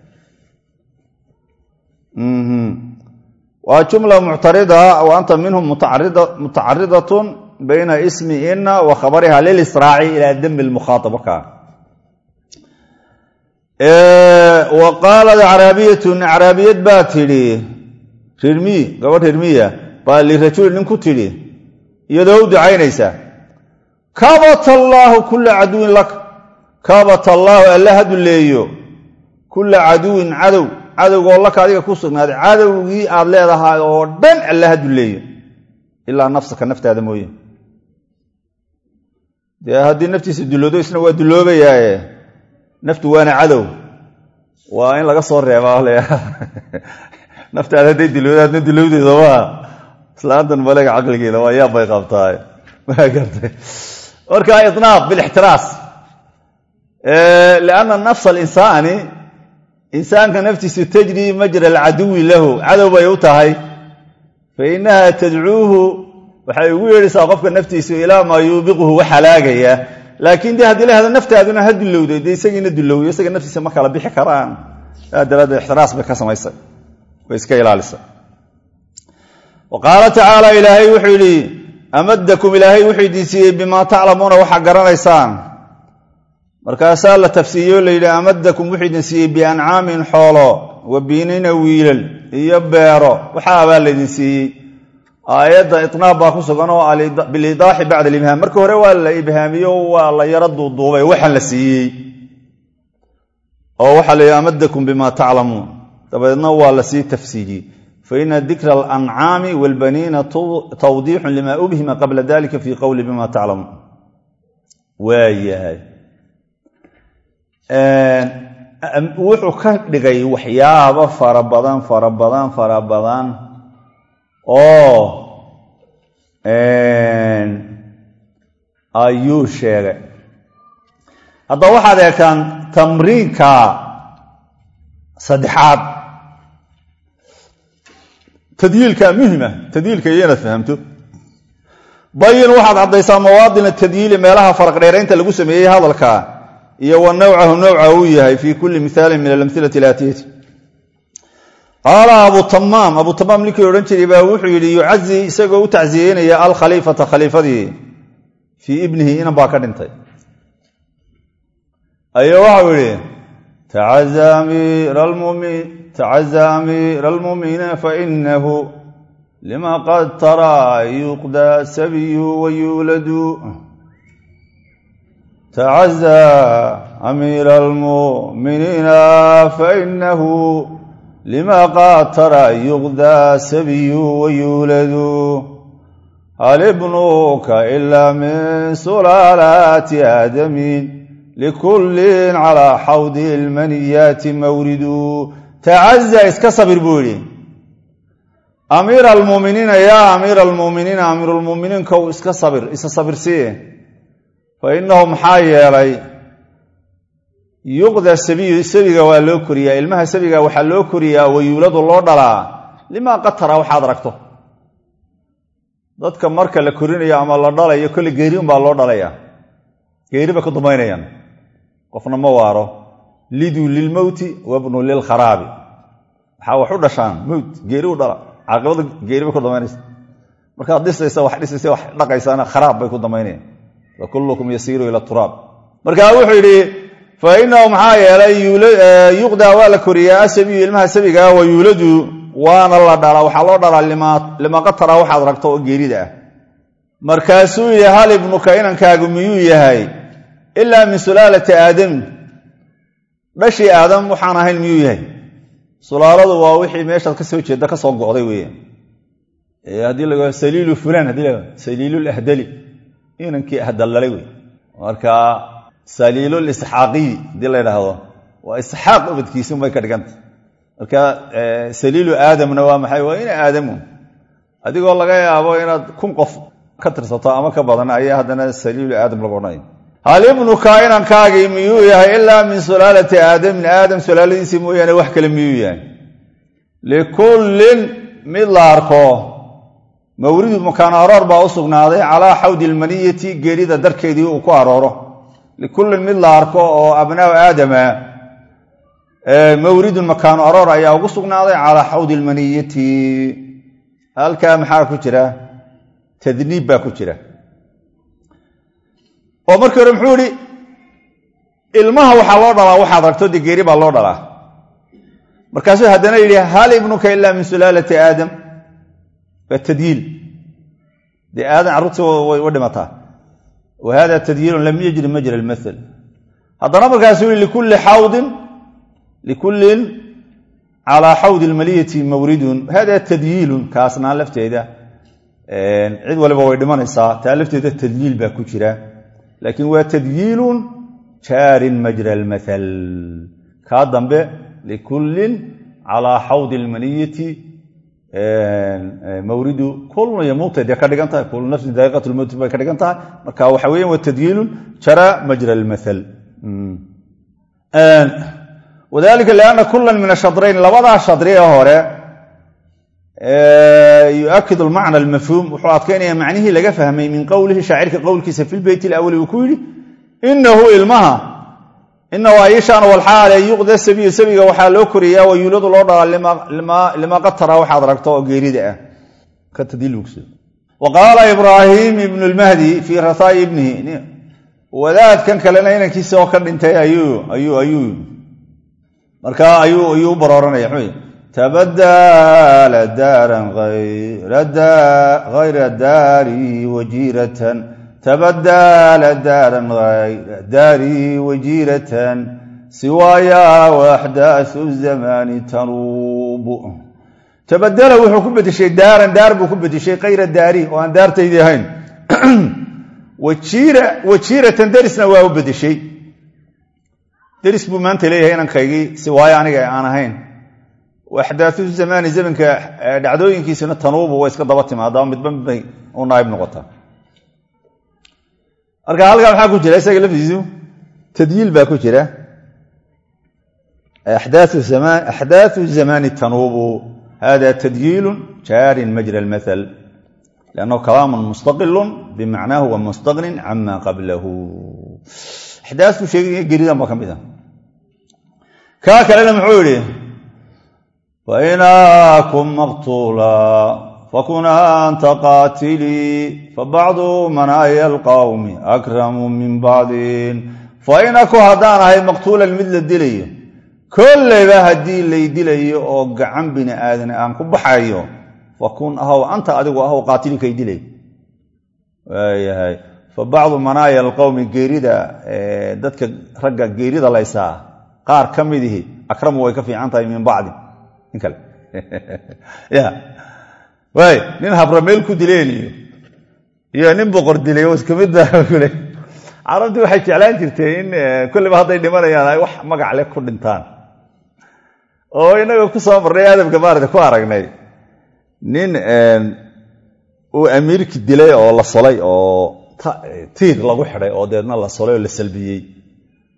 [SPEAKER 1] waa jumla muctarida wa anta minhum mutacaridatun bayna ismi ina wa khabariha lilisraaci ilaa dami lmukhaaab ka wa qaalat acraabiyatun acraabiyad baa tidhi rirmiy gabadh rirmiya baa lirajuli nin ku tidhi iyadoo u ducaynaysa kabat allaahu kula caduwin lak kabat allaahu alla ha duleeyo kula caduwin cadow cadowgoo laka adiga ku sugnaaday cadowgii aad leedahay oo dhan alla ha duleeyo ilaa nafsaka naftaada mooye dee haddii naftiisa duloodo isna waa duloobayaaye naftu waana cadow waa in laga soo reebaa naftaada hadday duloodo hadna dulowdeeda maa islaantan maleega caqligeeda waa yaab bay qabtaay maa gartay marka inaaq bilixtiraas lianna nafsa alinsaani insaanka naftiisu tajri majra alcaduwi lahu cadow bay u tahay fa innaha tadcuuhu waxay ugu yeedhaysaa qofka naftiisu ilaa maa yuubiquhu wax halaagaya laakiin de haddii la hado naftaaduna ha dulowday dee isagiina dulowyo isaga naftiisa ma kala bixi karaan saa daraaddeed ixtiraas bay ka samaysay way iska ilaalisa wa qaala tacaala ilaahay wuxuu yidhi amadakum ilaahay wuxuu idin siiyey bimaa taclamuuna waxaa garanaysaan markaasaa la tafsiiriyo la yidhi amadakum wuxuu idin siiyey biancaamin xoolo wa biinina wiilal iyo beero waxaabaa laydin siiyey aayadda itnaab baa ku sugan oo bilidaaxi bacda alibhaam marka hore waa la ibhaamiyo waa la yaro duuduubay waxaan la siiyey oo waxaa la yidhi amadakum bima taclamuun dabadeedna waa la sii tafsiiriyey faina dikra alancaami walbaniina tawdiixun lima ubhima qabla dalika fi qowli bima taclamuun waayahay wuxuu ka dhigay waxyaabo fara badan fara badan fara badan oo ayuu sheegay haddaba waxaad eegtaan tamriinka saddexaad tadyiilka muhima tadyiilka iyo inaad fahamto bayin waxaad caddaysaa mawaadina tadyiili meelaha faraq dheeraynta lagu sameeyey hadalka iyo wa nawcahu nawca uu yahay fi kulli mihaalin min alamhilati alaatiyati qaala abu tamaam abu tamaam ninkii odhan jiray baa wuxuu yidhi yucazi isagoo u tacsiyeynaya alkhaliifata khaliifadii fii ibnihi inan baa ka dhintay ayo waxau yidhi tacaza amiira almuminiina fainahu lima qad taraa yuqdaa sabiyu wayuuladu tacaza amiira almuminiina fainahu lima qad taraa yuqdaa sabiyu wayuuladu hal ibnuka ilaa min sulaalaati aadamin likullin calaa xawdi ilmaniyaati mawridu tacaza iska sabir buu yidhi amiira almuuminiina yaa amiira almuuminiina amiirulmuuminiinkow iska sabir isa sabirsii fa innahu maxaa yeelay yuqda sabiyu sabiga waa loo koriyaa ilmaha sabiga waxaa loo koriyaa wayuuladu loo dhalaa limaa qatara waxaad aragto dadka marka la korinayo ama la dhalayo kolle geeri unbaa loo dhalaya geeri bay ku dambaynayaan qofna ma waaro liduu lilmowti wabnu lilkharaabi waxaa wax u dhashaan mowt geeri u dhala caaqibada geeri bay ku dambaynaysa markaad dhisaysa wax dhisaysa wax dhaqaysaana kharaab bay ku dambaynayaan fa kullukum yasiiru ila turaab marka wuxuu yidhi fa inahu maxaa yeelay yuqdaa waa la koriyaa asabiyu ilmaha sabigaa wa yuuladu waana la dhalaa waxaa loo dhalaa lima qatara waxaad ragto oo geerida ah markaasuu yidhi hal ibnuka inankaagu miyuu yahay ilaa min sulaalati aadami dhashii aadam waxaan ahayn miyuu yahay sulaaladu waa wixii meeshaad ka soo jeeda ka soo go'day weeyaan haddii la saliilu fulaan hadii la saliilul ahdali inankii ahdallalay wey marka saliilul isxaaqiyi haddii la yidhaahdo waa isxaaq ubadkiisi unbay ka dhiganta marka saliilu aadamna waa maxay waa ina aadamu adigoo laga yaabo inaad kun qof ka tirsato ama ka badan ayaa haddana saliilu aadam lagu odhanaya hal ibnuka inankaagii miyuu yahay ilaa min sulaalati aadamin aadam sulaaladiisii mooyaane wax kale miyuu yahay likullin mid la arko mawridu makaan aroor baa u sugnaaday calaa xawdi ilmaniyati geerida darkeedii uu ku arooro likullin mid la arko oo abnaau aadama mawridun makaanu aroor ayaa ugu sugnaaday calaa xawdi ilmaniyati halkaa maxaa ku jira tadniib baa ku jira oo markii hore muxuu ihi ilmaha waxaa loo dhalaa waxaad ragto dee geeri baa loo dhalaa markaasuu haddana yidhi hal ibnuka ilaa min sulaalati aadam waa tadyiil dee aadam carruurtii way u dhimataa wa hada tadyiilun lam yajri majra almathal haddana markaasuu yihi likulli xawdin likullin calaa xawdi ilmaliyati mawridun hada tadyiilun kaasnaa lafteeda cid waliba way dhimanaysaa taa lafteeda tadyiil baa ku jira laakiin waa tadyiilun jaarin majra almathal kaa dambe likullin calaa xawdi ilmaniyati mawridu kulna yamuutay dee ka dhigan tahay kullu nafsin daa'iqat lmowti bay ka dhigan tahay marka waxa weyan waa tadyiilun jara majra almathal wadalika lianna kula min ashadrayn labadaa shadri ee hore yuakid almacna almafhuum wuxuu adkaynaya macnihii laga fahmay min qowlihi shaacirka qowlkiisa fi lbeyt alawali uu ku yidhi inahu ilmaha inahu ayishaan walxaale yuqda sabiyu sabiga waxaa loo koriyaa wa yuuladu loo dhalaa lima qatara waxaad ragto oo geerida ah wa qaala ibraahim ibnu lmahdi fii rathaa'i ibnihi wadaadkan kalena inankiisa oo ka dhintay ayuu marka ayuu u barooranaya mxuu tabadala daaran hayra daari wajiiratan tabadala daaran hayra daari wajiiratan siwaaya waaxdaasu zamaani tanuubu tabadala wuxuu ku bedeshay daaran daar buu ku bedeshay kayra daari oo aan daartaydii ahayn wajiiratan derisna waa u bedeshay deris buu maanta leeyahay inankaygii si waayo aniga aan ahayn axdaau zamaani zamanka dhacdooyinkiisuna tanuubu way iska daba timaada midba midbay u naaib noqotaa marka halkaa maxaa ku jira isaga laftiisu tadyiil baa ku jira axdaau zamaani tanuubu hada tadyiilu jaarin majra almathal liannahu kalaamun mustaqilun bimacnaahu wa mustaqnin cama qablahu axdaasku sheegaya geridan baa ka mid a kaa kalena muxuu yidhi fainaakum maqtuula fakun anta qaatilii fabacdu manaaya alqawmi akramu min bacdin fainaku haddaan ahay maqtuulan mid la dilayo kolleyba haddii lay dilayo oo gacan bini aadan aan ku baxayo fakun ahow anta adigu ahow qaatilikay dilay waayahay fa bacdu manaaya alqowmi geerida dadka ragga geerida laysaa qaar ka midihi akramu way ka fiican tahay min bacdi nin kale ya waay nin habrameel ku dileen iyo iyo nin boqor dilay oo iska midba kule carabtii waxay jeclaan jirtay in kulliba hadday dhimanayaan ay wax magac leh ku dhintaan oo inaga ku soo marnay aadamka maarata ku aragnay nin uu amiirki dilay oo la solay oo tiir lagu xidhay oo deedna la solay oo la salbiyey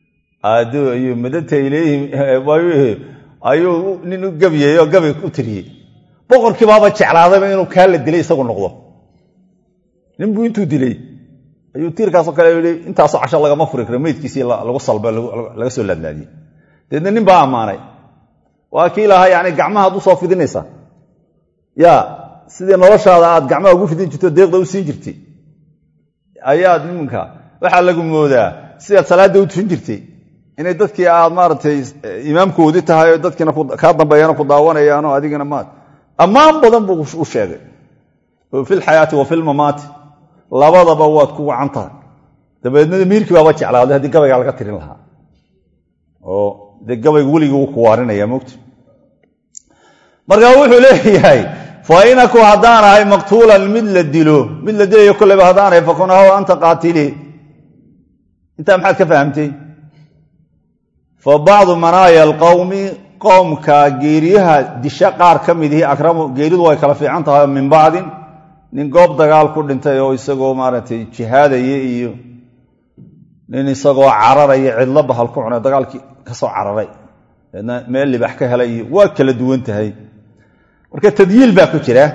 [SPEAKER 1] ayuu madata ilayhim ayuu nin u gabyey oo gabay u tiriyey boqorkiibaaba jeclaadayba inuu kaa la dilay isagu noqdo ninbuu intuu dilay ayuu tiirkaasoo kale yii intaasoo casho lagama furi karo meydkiisii lagu salba laga soo laadlaadiyey deedna nin baa ammaanay waa kii lahaa yani gacmaha ad u soo fidinaysa ya sidii noloshaada aad gacmaha ugu fidin jirto deeqda u siin jirtay ayaad iminka waxaa lagu moodaa sidaad salaadda u tufin jirtay inay dadkii aad maaragtay imaamkoodii tahay oo dadkiina kaa dambeeyana ku daawanayaan oo adigina maat ammaan badan buu u sheegay fi lxayaati wa filmamaati labadaba waad ku wacan tahay dabeedna miirkii baaba jeclaaday haddii gabaygaa laga tirin lahaa oo dee gabayga weligii wuu ku waarinaya mogta marka wuxuu leeyahay fa inaku haddaan ahay maqtuulan mid la dilo mid la dilayo kolleyba haddaan ahay fakun ahaw anta qaatili intaa maxaad ka fahamtay fa bacdu manaaya alqowmi qowmka geeriyaha disha qaar ka midihi akramu geeridu way kala fiican tahay min bacdin nin goob dagaal ku dhintay oo isagoo maaragtay jihaadaya iyo nin isagoo cararaya cidlo bahal ku cunay dagaalkii kasoo cararay deedna meel libax ka helay iyo waa kala duwan tahay marka tadyiil baa ku jira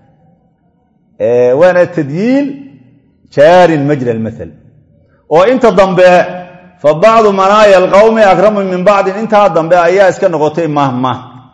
[SPEAKER 1] waana tadyiil jaarin majra almaal oo inta dambe fa bacdu manaaya alqowmi akramu min bacdin intaa dambe ayaa iska noqotay mahmah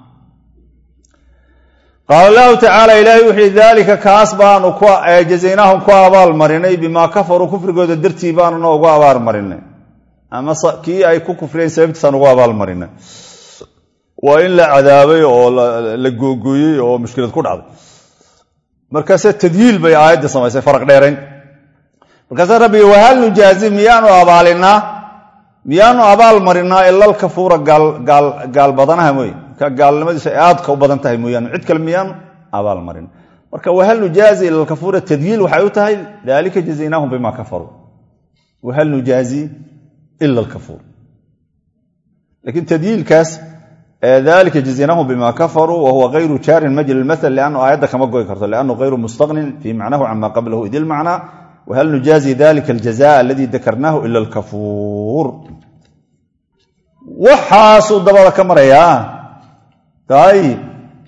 [SPEAKER 1] qaala allahu tacaala ilaahay wuxuu daalika kaas baanu jazaynaahum ku abaalmarinay bimaa kafaruu kufrigooda dartii baanuna ugu abaalmarinay ama kii ay ku kufriyeen sababtiisaan ugu abaalmarinay waa in la cadaabay oo la googooyey oo mushkilad ku dhacday markaase tadyiil bay aayaddii samaysay faraq dheerayn markaase rabbi wahal nujaazi miyaanu abaalinaa miyaanu abaal marinaa ilal kafuura gaal badanaha mooye ka gaalnimadiisu ay aadka u badan tahay mooyaane cid kale miyaanu abaal marin marka wahal nujaazi ila lkafuura tadyiil waxay u tahay dalika jazaynaahum bima kafaruu wahal nujaazi ila lkafuur lakiin tadyiilkaas dalika jazaynaahum bima kafaruu wahuwa gayru jaarin majri lmaal liannu aayadda kama goy karto liannu gayru mustaqnin fii macnahu cama qablahu id ilmacnaa whal nujaazi dalika aljaza aladi dakarnaahu ila alkafuur waxaasuu dabada ka marayaa ayib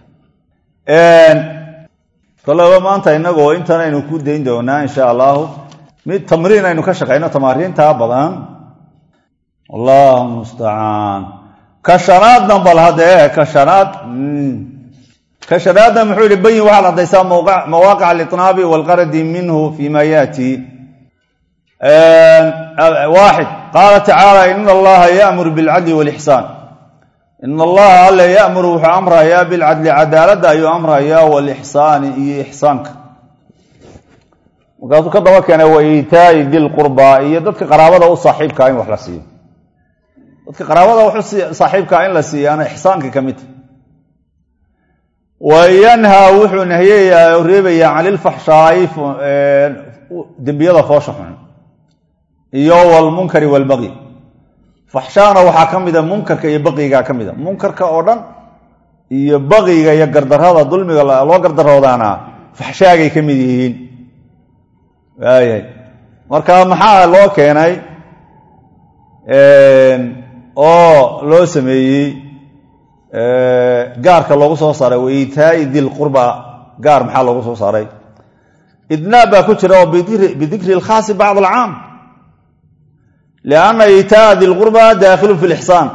[SPEAKER 1] kolaba maanta inagoo intan aynu ku dayn doonaa insha allahu mid tamriin aynu ka shaqayno tamaariintaa badan allahu mustacaan ka shanaadna bal haddee ka shanaad ka shanaadna muxuu yihi bayin waxaad haddaysaa mawaaqic aliطnaabi walqaradi minhu fi ma yaati waaxid qaala tacaala in allaha yamur bilcadli walixsaan in allaha alle yamuru wuxuu amrayaa bilcadli cadaaladda ayuu amrayaa walixsaani iyo ixsaanka markaasuu ka daba keenay wa iitaai dilqurbaa iyo dadka qaraabada u saaxiibkaa in wax la siiyo dadka qaraabada wax saaxiibkaa in la siiyaana ixsaanka ka midta wa yanhaa wuxuu nahyayaa oo reebayaa can ilfaxshaa'i dembiyada foosha xun iyo walmunkari walbaqyi faxshaana waxaa ka mida munkarka iyo baqigaa ka mida munkarka oo dhan iyo baqiga iyo gardarada dulmiga loo gardaroodaana faxshaagay ka mid yihiin waayahay marka maxaa loo keenay oo loo sameeyey gaarka loogu soo saaray wa iitaai dilqurba gaar maxaa loogu soo saaray idnaab baa ku jira oo bidikri lkhaasi bacd alcaam lianna iitaaa dilqurba daakhilu fi lixsaan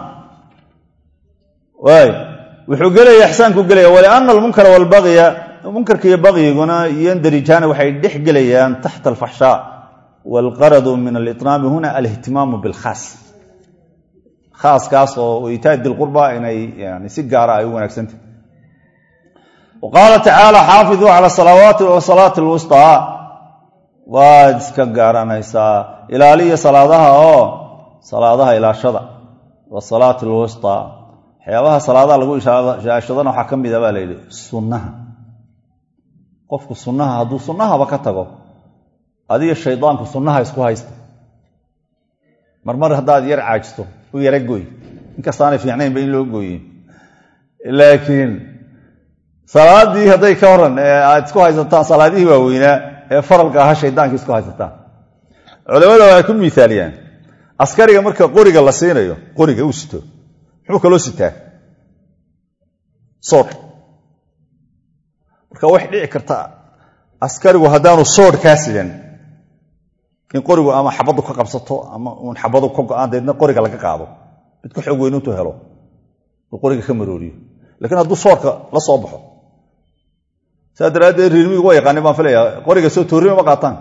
[SPEAKER 1] waay wuxuu gelaya ixsaanku gelaya waliana almunkara walbagya munkarka iyo bagyiguna yandarijaani waxay dhex gelayaan taxta alfaxshaa waalqaradu min aliطnaami huna alihtimaamu bilkhaas khaaskaas oo itaa dilqurba inay yani si gaara ay u wanaagsantah wa qaala tacaala xaafiduu cala salawaati wasalaati alwusطaa waad iska gaaranaysaa ilaaliya salaadaha oo salaadaha ilaashada wasalaati alwusطaa waxyaabaha salaadaha lagu ilaashadana waxaa ka mida baa la yidhi sunnaha qofku sunnaha hadduu sunnahaba ka tago adiga shaydaanku sunnaha isku haysta marmar haddaad yar caajisto u yara gooy inkastaanay fiicnaynba in loo gooye laakiin salaadii hadday ka horan aad isku haysataan salaadihii waaweynaa ee faralka ahaa shaydaanka isku haysataan culamada waxay ku miaaliyaan askariga marka qoriga la siinayo qoriga uu sito muxuu kaloo sitaa soodh marka wax dhici karta askarigu haddaanu soodh kaa sidan in qorigu ama xabaddu ka qabsato ama uun xabadu ka go-aan deedna qoriga laga qaado mid ka xoog weyn intuu helo uu qoriga ka marooriyo lakiin hadduu soodhka la soo baxo saa daraaddeed riirmigu waa yaqaanin baan filaya qoriga soo toorrima ma qaataan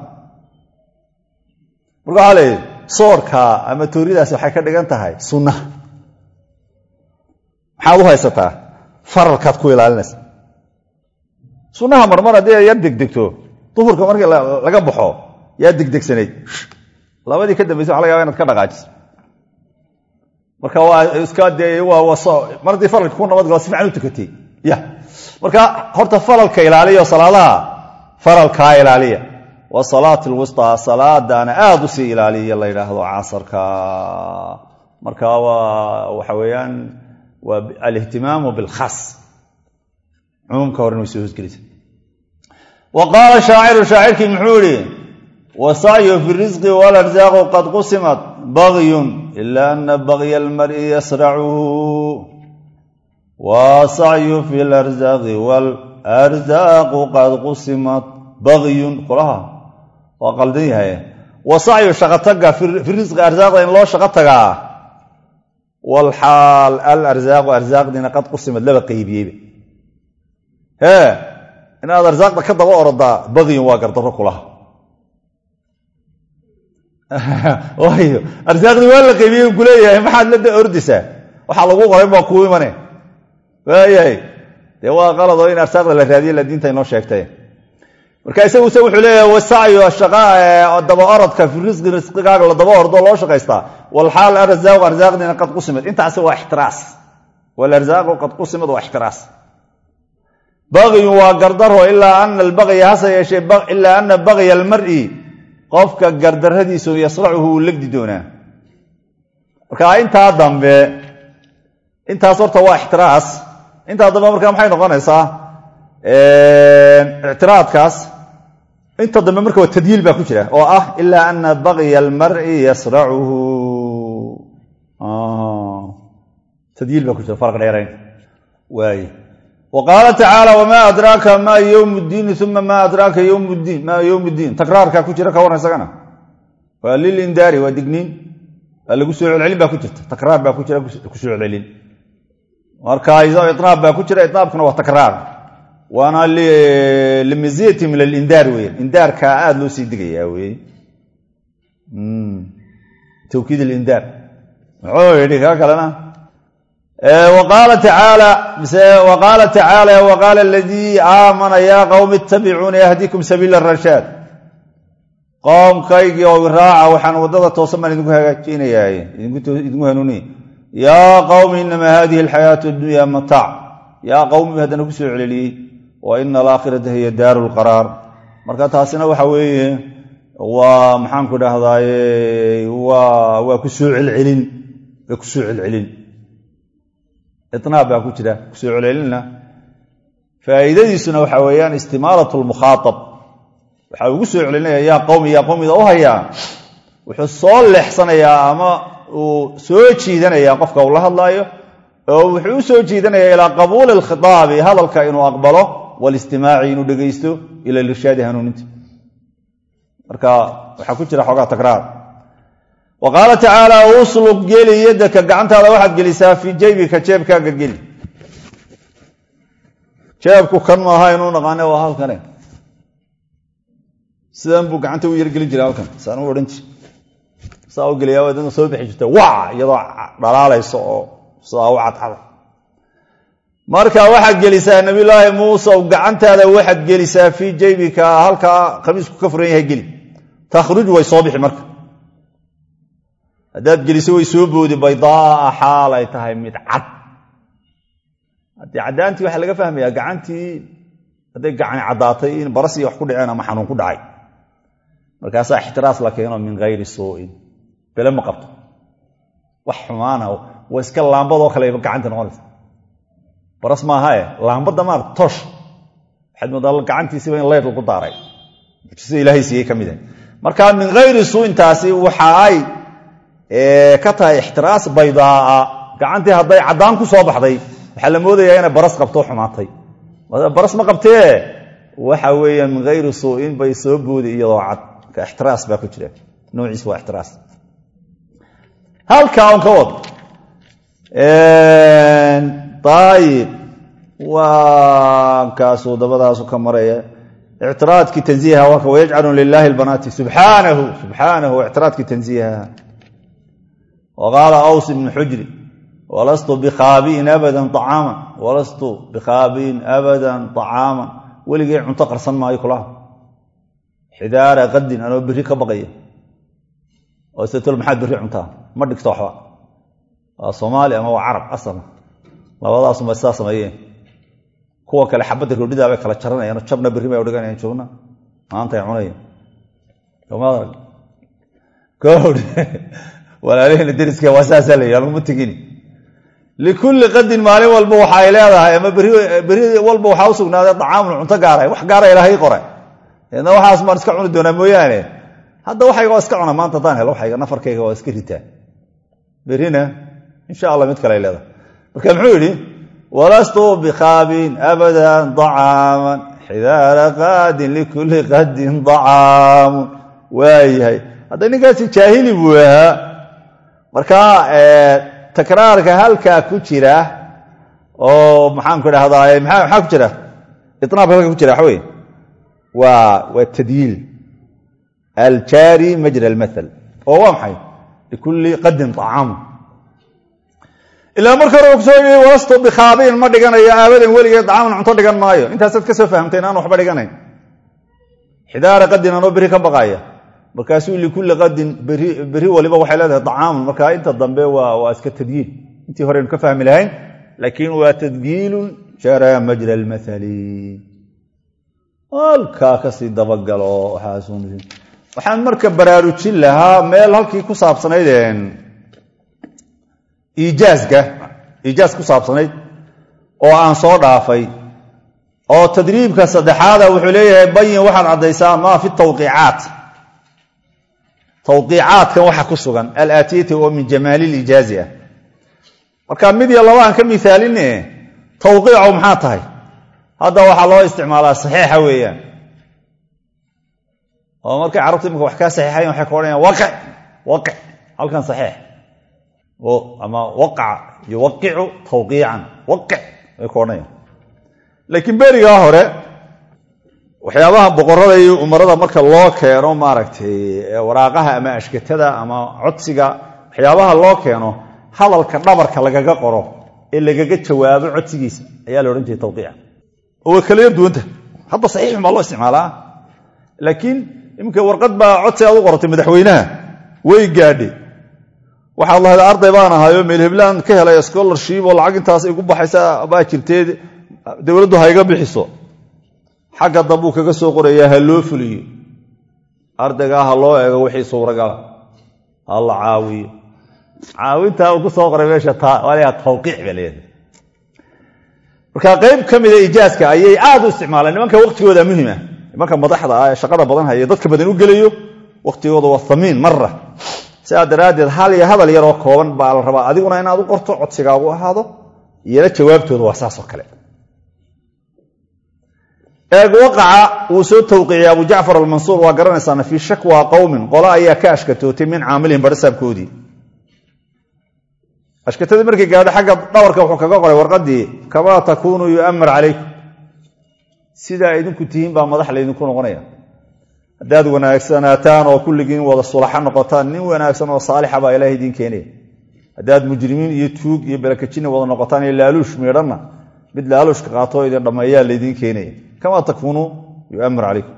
[SPEAKER 1] marka waxaa leeyahy soodhka ama tooridaasi waxay ka dhigan tahay sunna maxaad u haysataa faralkaad ku ilaalinaysa sunnaha marmar haddii ay yar degdegto duhurka markii laga baxo yaa degdegsanayd labadii ka dambaysa waxa laga yaba inad ka dhaqaajiso marka waa iska dee mar haddii faralka ku nabadgalo si fican u tukatay ya marka horta faralka ilaaliya salaadaha faralkaa ilaaliya wa salaat lwustaa salaadana aada usii ilaaliya la yidhaahdo casarka marka waa waxa weeyaan waa alihtimaamu bilkhas cumuumka horena way soo hosgelisa wa qaala shaaciru shaacirkii muxuu yihi wasacyu fi risqi walarzaaqu qad qusimat bagyun ila ana bagya almari yasracuhu wasacyu fi larzaaqi walarzaaqu qad qusimat bagyun kulaha waa qaldan yahay wasacyu shaqotaga fi risqi arsaaqda in loo shaqo tagaa walxaal alarzaaqu arsaaqdiina qad qusimad laba qaybiyeyba hee inaad arsaaqda ka daba orodaa bagyun waa gardarro kulaha waayo arsaaqdii waa la qaybiyey ku leeyahay maxaad la ordaysaa waxaa lagu qoray baa kuu imane waayahay dee waa qaladoo in arsaaqda la raadiye la diinta inoo sheegtay marka isagu se wuxuu leeyahay wasacyu shaqa daba orodka fi risqi risqigaaga la daba ordo loo shaqaystaa walxaal arzaaqu arsaaqdiina qad qusimad intaasi waa ixtiraas walarzaaqu qad qusimad waa ixtiraas bagyun waa gardaro ilaa ana albagya hase yeeshee ilaa ana bagya almari qofka gardaradiisu yasracuhu uu legdi doonaa marka intaa dambe intaas horta waa ixtiraas intaa dambe marka maxay noqonaysaa ictiraadkaas inta dambe marka waa tadyiil baa ku jira oo ah ilaa ana bagya almari yasracuhu tadyiil baa ku jira farq dheerayn waay wa qaala tacaala wamaa adraaka maa ywm ddiini uma maa adraaka ywm ddiin maa ywm ddiin takraarkaa ku jira ka warran isagana waa lilindaari waa digniin waa lagu soo celcelin baa ku jirta takraar baa ku jira kusoo celcelin marka inaab baa ku jira inaabkuna waa takraar waana limiziyati min alindaar weyan indaarkaa aada loo sii digayaa wey tawkiid alindaar muxuu yidhi kaa kalena qaala tacaala mise waqaala tacaala waqaala aladii aamana yaa qowmi ittabicuuni ahdikum sabiila rashaad qoomkaygii oo raaca waxaan waddada toosan baan idinku hagaajinayaa idinku hanuuniya yaa qowmi inamaa hadihi alxayaatu addunya mataac yaa qowmi haddana ku soo celeliyey wa ina alaakhirata hiya daaru lqaraar marka taasina waxa weeye waa maxaanku dhahdaye waa ku soo celcelin waa ku soo celcelin inaab baa ku jira kusoo celcelinna faa'iidadiisuna waxa weeyaan istimaalat lmukhaaab waxa ugu soo celinaya yaa qowmi yaa qowmida u hayaa wuxuu soo leexsanayaa ama uu soo jiidanayaa qofka uu la hadlaayo oo wuxuu u soo jiidanayaa ilaa qabuuli alkhitaabi hadalka inuu aqbalo walistimaaci inuu dhegaysto ila irshaadi hanuuninta marka waxaa ku jira xoogaa takraar wa qaala tacaala uslug geli yadaka gacantaada waxaad gelisaa fii jaybika jeebkaaga geli jeebku kan maaha inuu naqaane waa halkane sidan buu gacanta u yargelin jiray halkan saan u odhan jir saa u geliyaa wadana soo bixi jirta wac iyadoo dhalaalayso oo sidaa u cadcada marka waxaad gelisaa nabiyulaahi muuse gacantaada waxaad gelisaa fii jaybika halkaa khamiisku ka furan yahay geli takhruj way soo bixi marka haddaad geliso way soo boodi baydaaa xaal ay tahay mid cad haddii caddaantii waxaa laga fahmayaa gacantii hadday gacani caddaatay in barasiya wax ku dhaceen ama xanuun ku dhacay markaasaa ixtiraas la keeno min hayri suu'in bele ma qabto wax xumaana waa iska laambadoo kaleba gacanta noqonaysa baras maahae laambadda maarata toosh waxaad moodaa gacantiisiba in leyd lagu daaray mucjisada ilaahay siiyey ka mid ah marka min hayri suu'intaasi waxa ay ka tahay ixtiraas baydaaa gacantii hadday caddaan ku soo baxday waxaa la moodayaa inay baras qabto xumaatay baras ma qabtee waxa weeyaan min hayri suu'in bay soo boodi iyadoo cad ka ixtiraas baa ku jira noociis waa ixtiraas halkaa on ka wad ayib waa kaasuu dabadaasu ka maraya ictiraadkii tanziiha waa ka wayajcalu lilaahi albanaati subxaanahu subxaanahu ictiraadkii tanziiha wa qaala aws ibnu xujri walastu bikhaabiin abadan acaaman walastu bikhaabiin abadan acaaman weligay cunto qarsan maayo kulaha xidaara qadin anoo berri ka baqaya oo setol maxaad berri cuntaa ma dhigto waxba waa soomaali ama waa carab asala labadaasuma sidaa sameeyeen kuwa kale xabadda roodhidaa bay kala jaranayaan jabna berri bay udhiganayaan joogna maantay cunayaan somaad kowdh walaalihina deriska waa saasaa la yidhi laguma tegini likulli qadin maalin walba waxa ay leedahay ama beri walba waxaa u sugnaaday acaamun cunto gaara wax gaara ilaahay qore eedna waxaas maan iska cuni doonaa mooyaane hadda waxayga waa iska cuna maanta haddaan helo waxayga nafarkayga waa iska ritaa berrina insha allah mid kale ay leedahay marka muxuu yidhi walastu bikhaabin abadan acaaman xidaara qaadin likulli qadin acaamun waayahay hadda ninkaasi jaahili buu ahaa marka takraarka halkaa ku jira oo maxaanku idhahdaa maxaa ku jira inaabka halka ku jira waxa wey waa waa tadyiil aljaari majra almaal oo waa maxay likulli qadin acaamu ilaa marka hore kusoo yii walastu bikhaabiin ma dhiganayo aabadan weligeed acaaman cunto dhigan maayo intaasaad ka soo fahamtay inaan waxba dhiganayn xidaara qadin anoo beri ka baqaaya markaasuu likulli qadin beri waliba waxay leedahay acaamun marka inta dambe waa iska tadyiil intii horeynu ka fahmi lahayn laakiin waa tadyiilun jaraa majra almaali halkaa kasii dabagalo waxaan marka baraarujin lahaa meel halkii ku saabsanayd iijaazka iijaaz ku saabsanayd oo aan soo dhaafay oo tadriibka saddexaada wuxuu leeyahay bayin waxaad caddaysaa maa fi tawqiicaat tawqiicaadkan waxa ku sugan alaatiyati oo min jamaali lijaazi ah marka mid iyo laba aan ka miaaline tawqiicu maxaa tahay hadda waxaa loo isticmaalaa saxiixa weeyaan oo markay carabtu imika wax kaa saxiixayan waxay ka odhanayaan waqic waqic halkan saxiix ama waqaca yuwaqicu tawqiican waqic ay ka odhanayaan laakiin berigaa hore waxyaabaha boqorada iyo umarada marka loo keeno maaragtay waraaqaha ama ashkatada ama codsiga waxyaabaha loo keeno hadalka dhabarka lagaga qoro ee lagaga jawaabo codsigiisa ayaa la odhan jiray tawqiica oo way kala yar duwanta hadda saxiixun baa loo isticmaalaa laakiin iminka warqad baa codsi aad u qoratay madaxweynaha way gaadhe waxaad lahayd arday baan ahayo meel heblaan ka helay scholarship oo lacag intaas igu baxaysa baa jirtee dowladdu ha iga bixiso xagga dambuu kaga soo qorayaa ha loo fuliyo ardaygaa ha loo eego wixii suuragala ha la caawiyo caawintaa uu ku soo qoray meesha taa tawqiic ba leedahay marka qayb ka mida ijaazka ayay aad u isticmaaleen nimanka waqtigooda muhima nimanka madaxda ah ee shaqada badan haya dadka badan u gelayo waqtigooda waa hamiin mara sidaa daraaddeed hal iyo hadal yaroo kooban baa la rabaa adiguna inaad u qorto codsigaagu ahaado iyana jawaabtooda waa saasoo kale eeg waqaca wuu soo tawqiiciyey abu jacfar almansuur waa garanaysaana fii shakwa qowmin qolo ayaa ka ashkatootay min caamilihim barasaabkoodii ashkatadii markii gaadho xagga dhawarka wuxuu kaga qoray warqadii kamaa takuunuu yu'amar calaykum sidaa idinku tihiin baa madax laydinku noqonaya haddaad wanaagsanaataan oo kulligiin wada sulaxa noqotaan nin wanaagsan oo saalixa baa ilaah idiin keenaya haddaad mujrimiin iyo tuug iyo balakajina wada noqotaan iyo laaluush miidhanna mid laaluushka qaatoo idin dhammeeyaa laydiin keenaya kamaa takuunuu yu'amar calaykum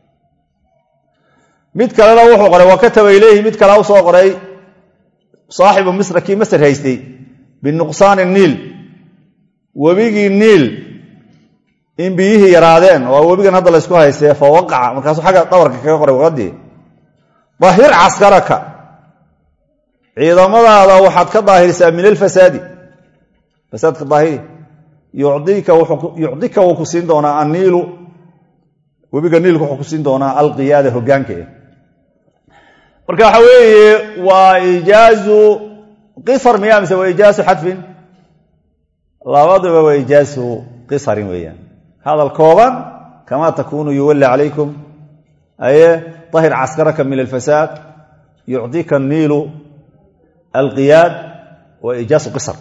[SPEAKER 1] mid kalena wuxuu qoray wa kataba ileyhi mid kale u soo qoray saaxibu misra kii masr haystay binuqsaani niil webigii niil in biyihii yaraadeen oo webigan hadda laysku haystee fa waqaca markaasuu xagga dhabarka kaga qoray waqadii dahir caskaraka ciidamadaada waxaad ka daahirisaa min alfasaadi fasaadka daahiri yucdika wuu ku siin doonaa anniilu webiga niilku wuxuu ku siin doonaa alqiyaada hogaanka marka waxa weeye waa ijaazu qisar miya mise waa ijaazu xadfin labaduba waa ijaazu qisarin weeyaan hadal kooban kama takunu yuwalli calaykum aye طahir caskaraka min alfasaad yucطika الniilu alqiyaad wa ijaazu qisar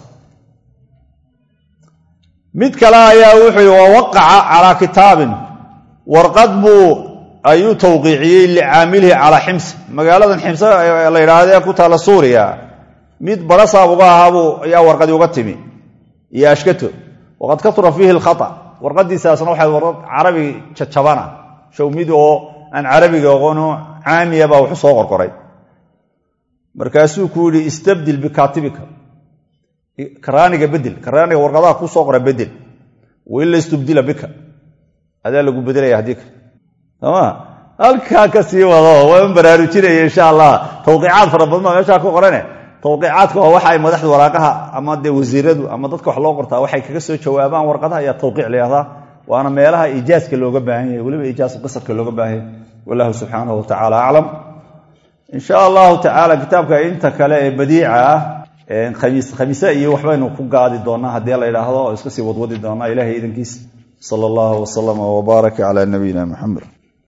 [SPEAKER 1] mid kale ayaa wuxuu yi wawaqaca calaa kitaabin warqad buu ayuu tawqiiciyey licaamilihi calaa xims magaaladan ximse la yidhaahde ku taalla suuriya mid barasaab uga ahaabuu ayaa warqadii uga timi iyo ashkato waqad katura fiihi lkhata warqadiisaasna waxay warqad carabi jajabana show mid oo aan carabiga aqoono caamiya baa waxu soo qorqoray markaasuu ku yidhi istabdil bikaatibika karaaniga bedel karaaniga warqadaha ku soo qora bedel waila istubdila bika adaa lagu bedelaya haddii ka soma halkaa ka sii wado waan baraarujinaya insha allah tawqiicaad fara badan baa meeshaa ku qorane tawqiicaadka waa waxa ay madaxda waraaqaha ama dee wasiiradu ama dadka wax loo qortaa waxay kaga soo jawaabaan warqadaha ayaa tawqiic layahdaa waana meelaha ijaaska looga baahan yahay weliba ijaas qisarka looga baahan yahay wallahu subxaanahu watacaala aclam insha allahu tacaala kitaabka inta kale ee badiica ah khamiise iyo waxbaynu ku gaadi doonaa haddii la yidhaahdo oo iska sii wadwadi doonaa ilahay idankiis sala allahu wasalama wbaaraka cala nabiyina muxamed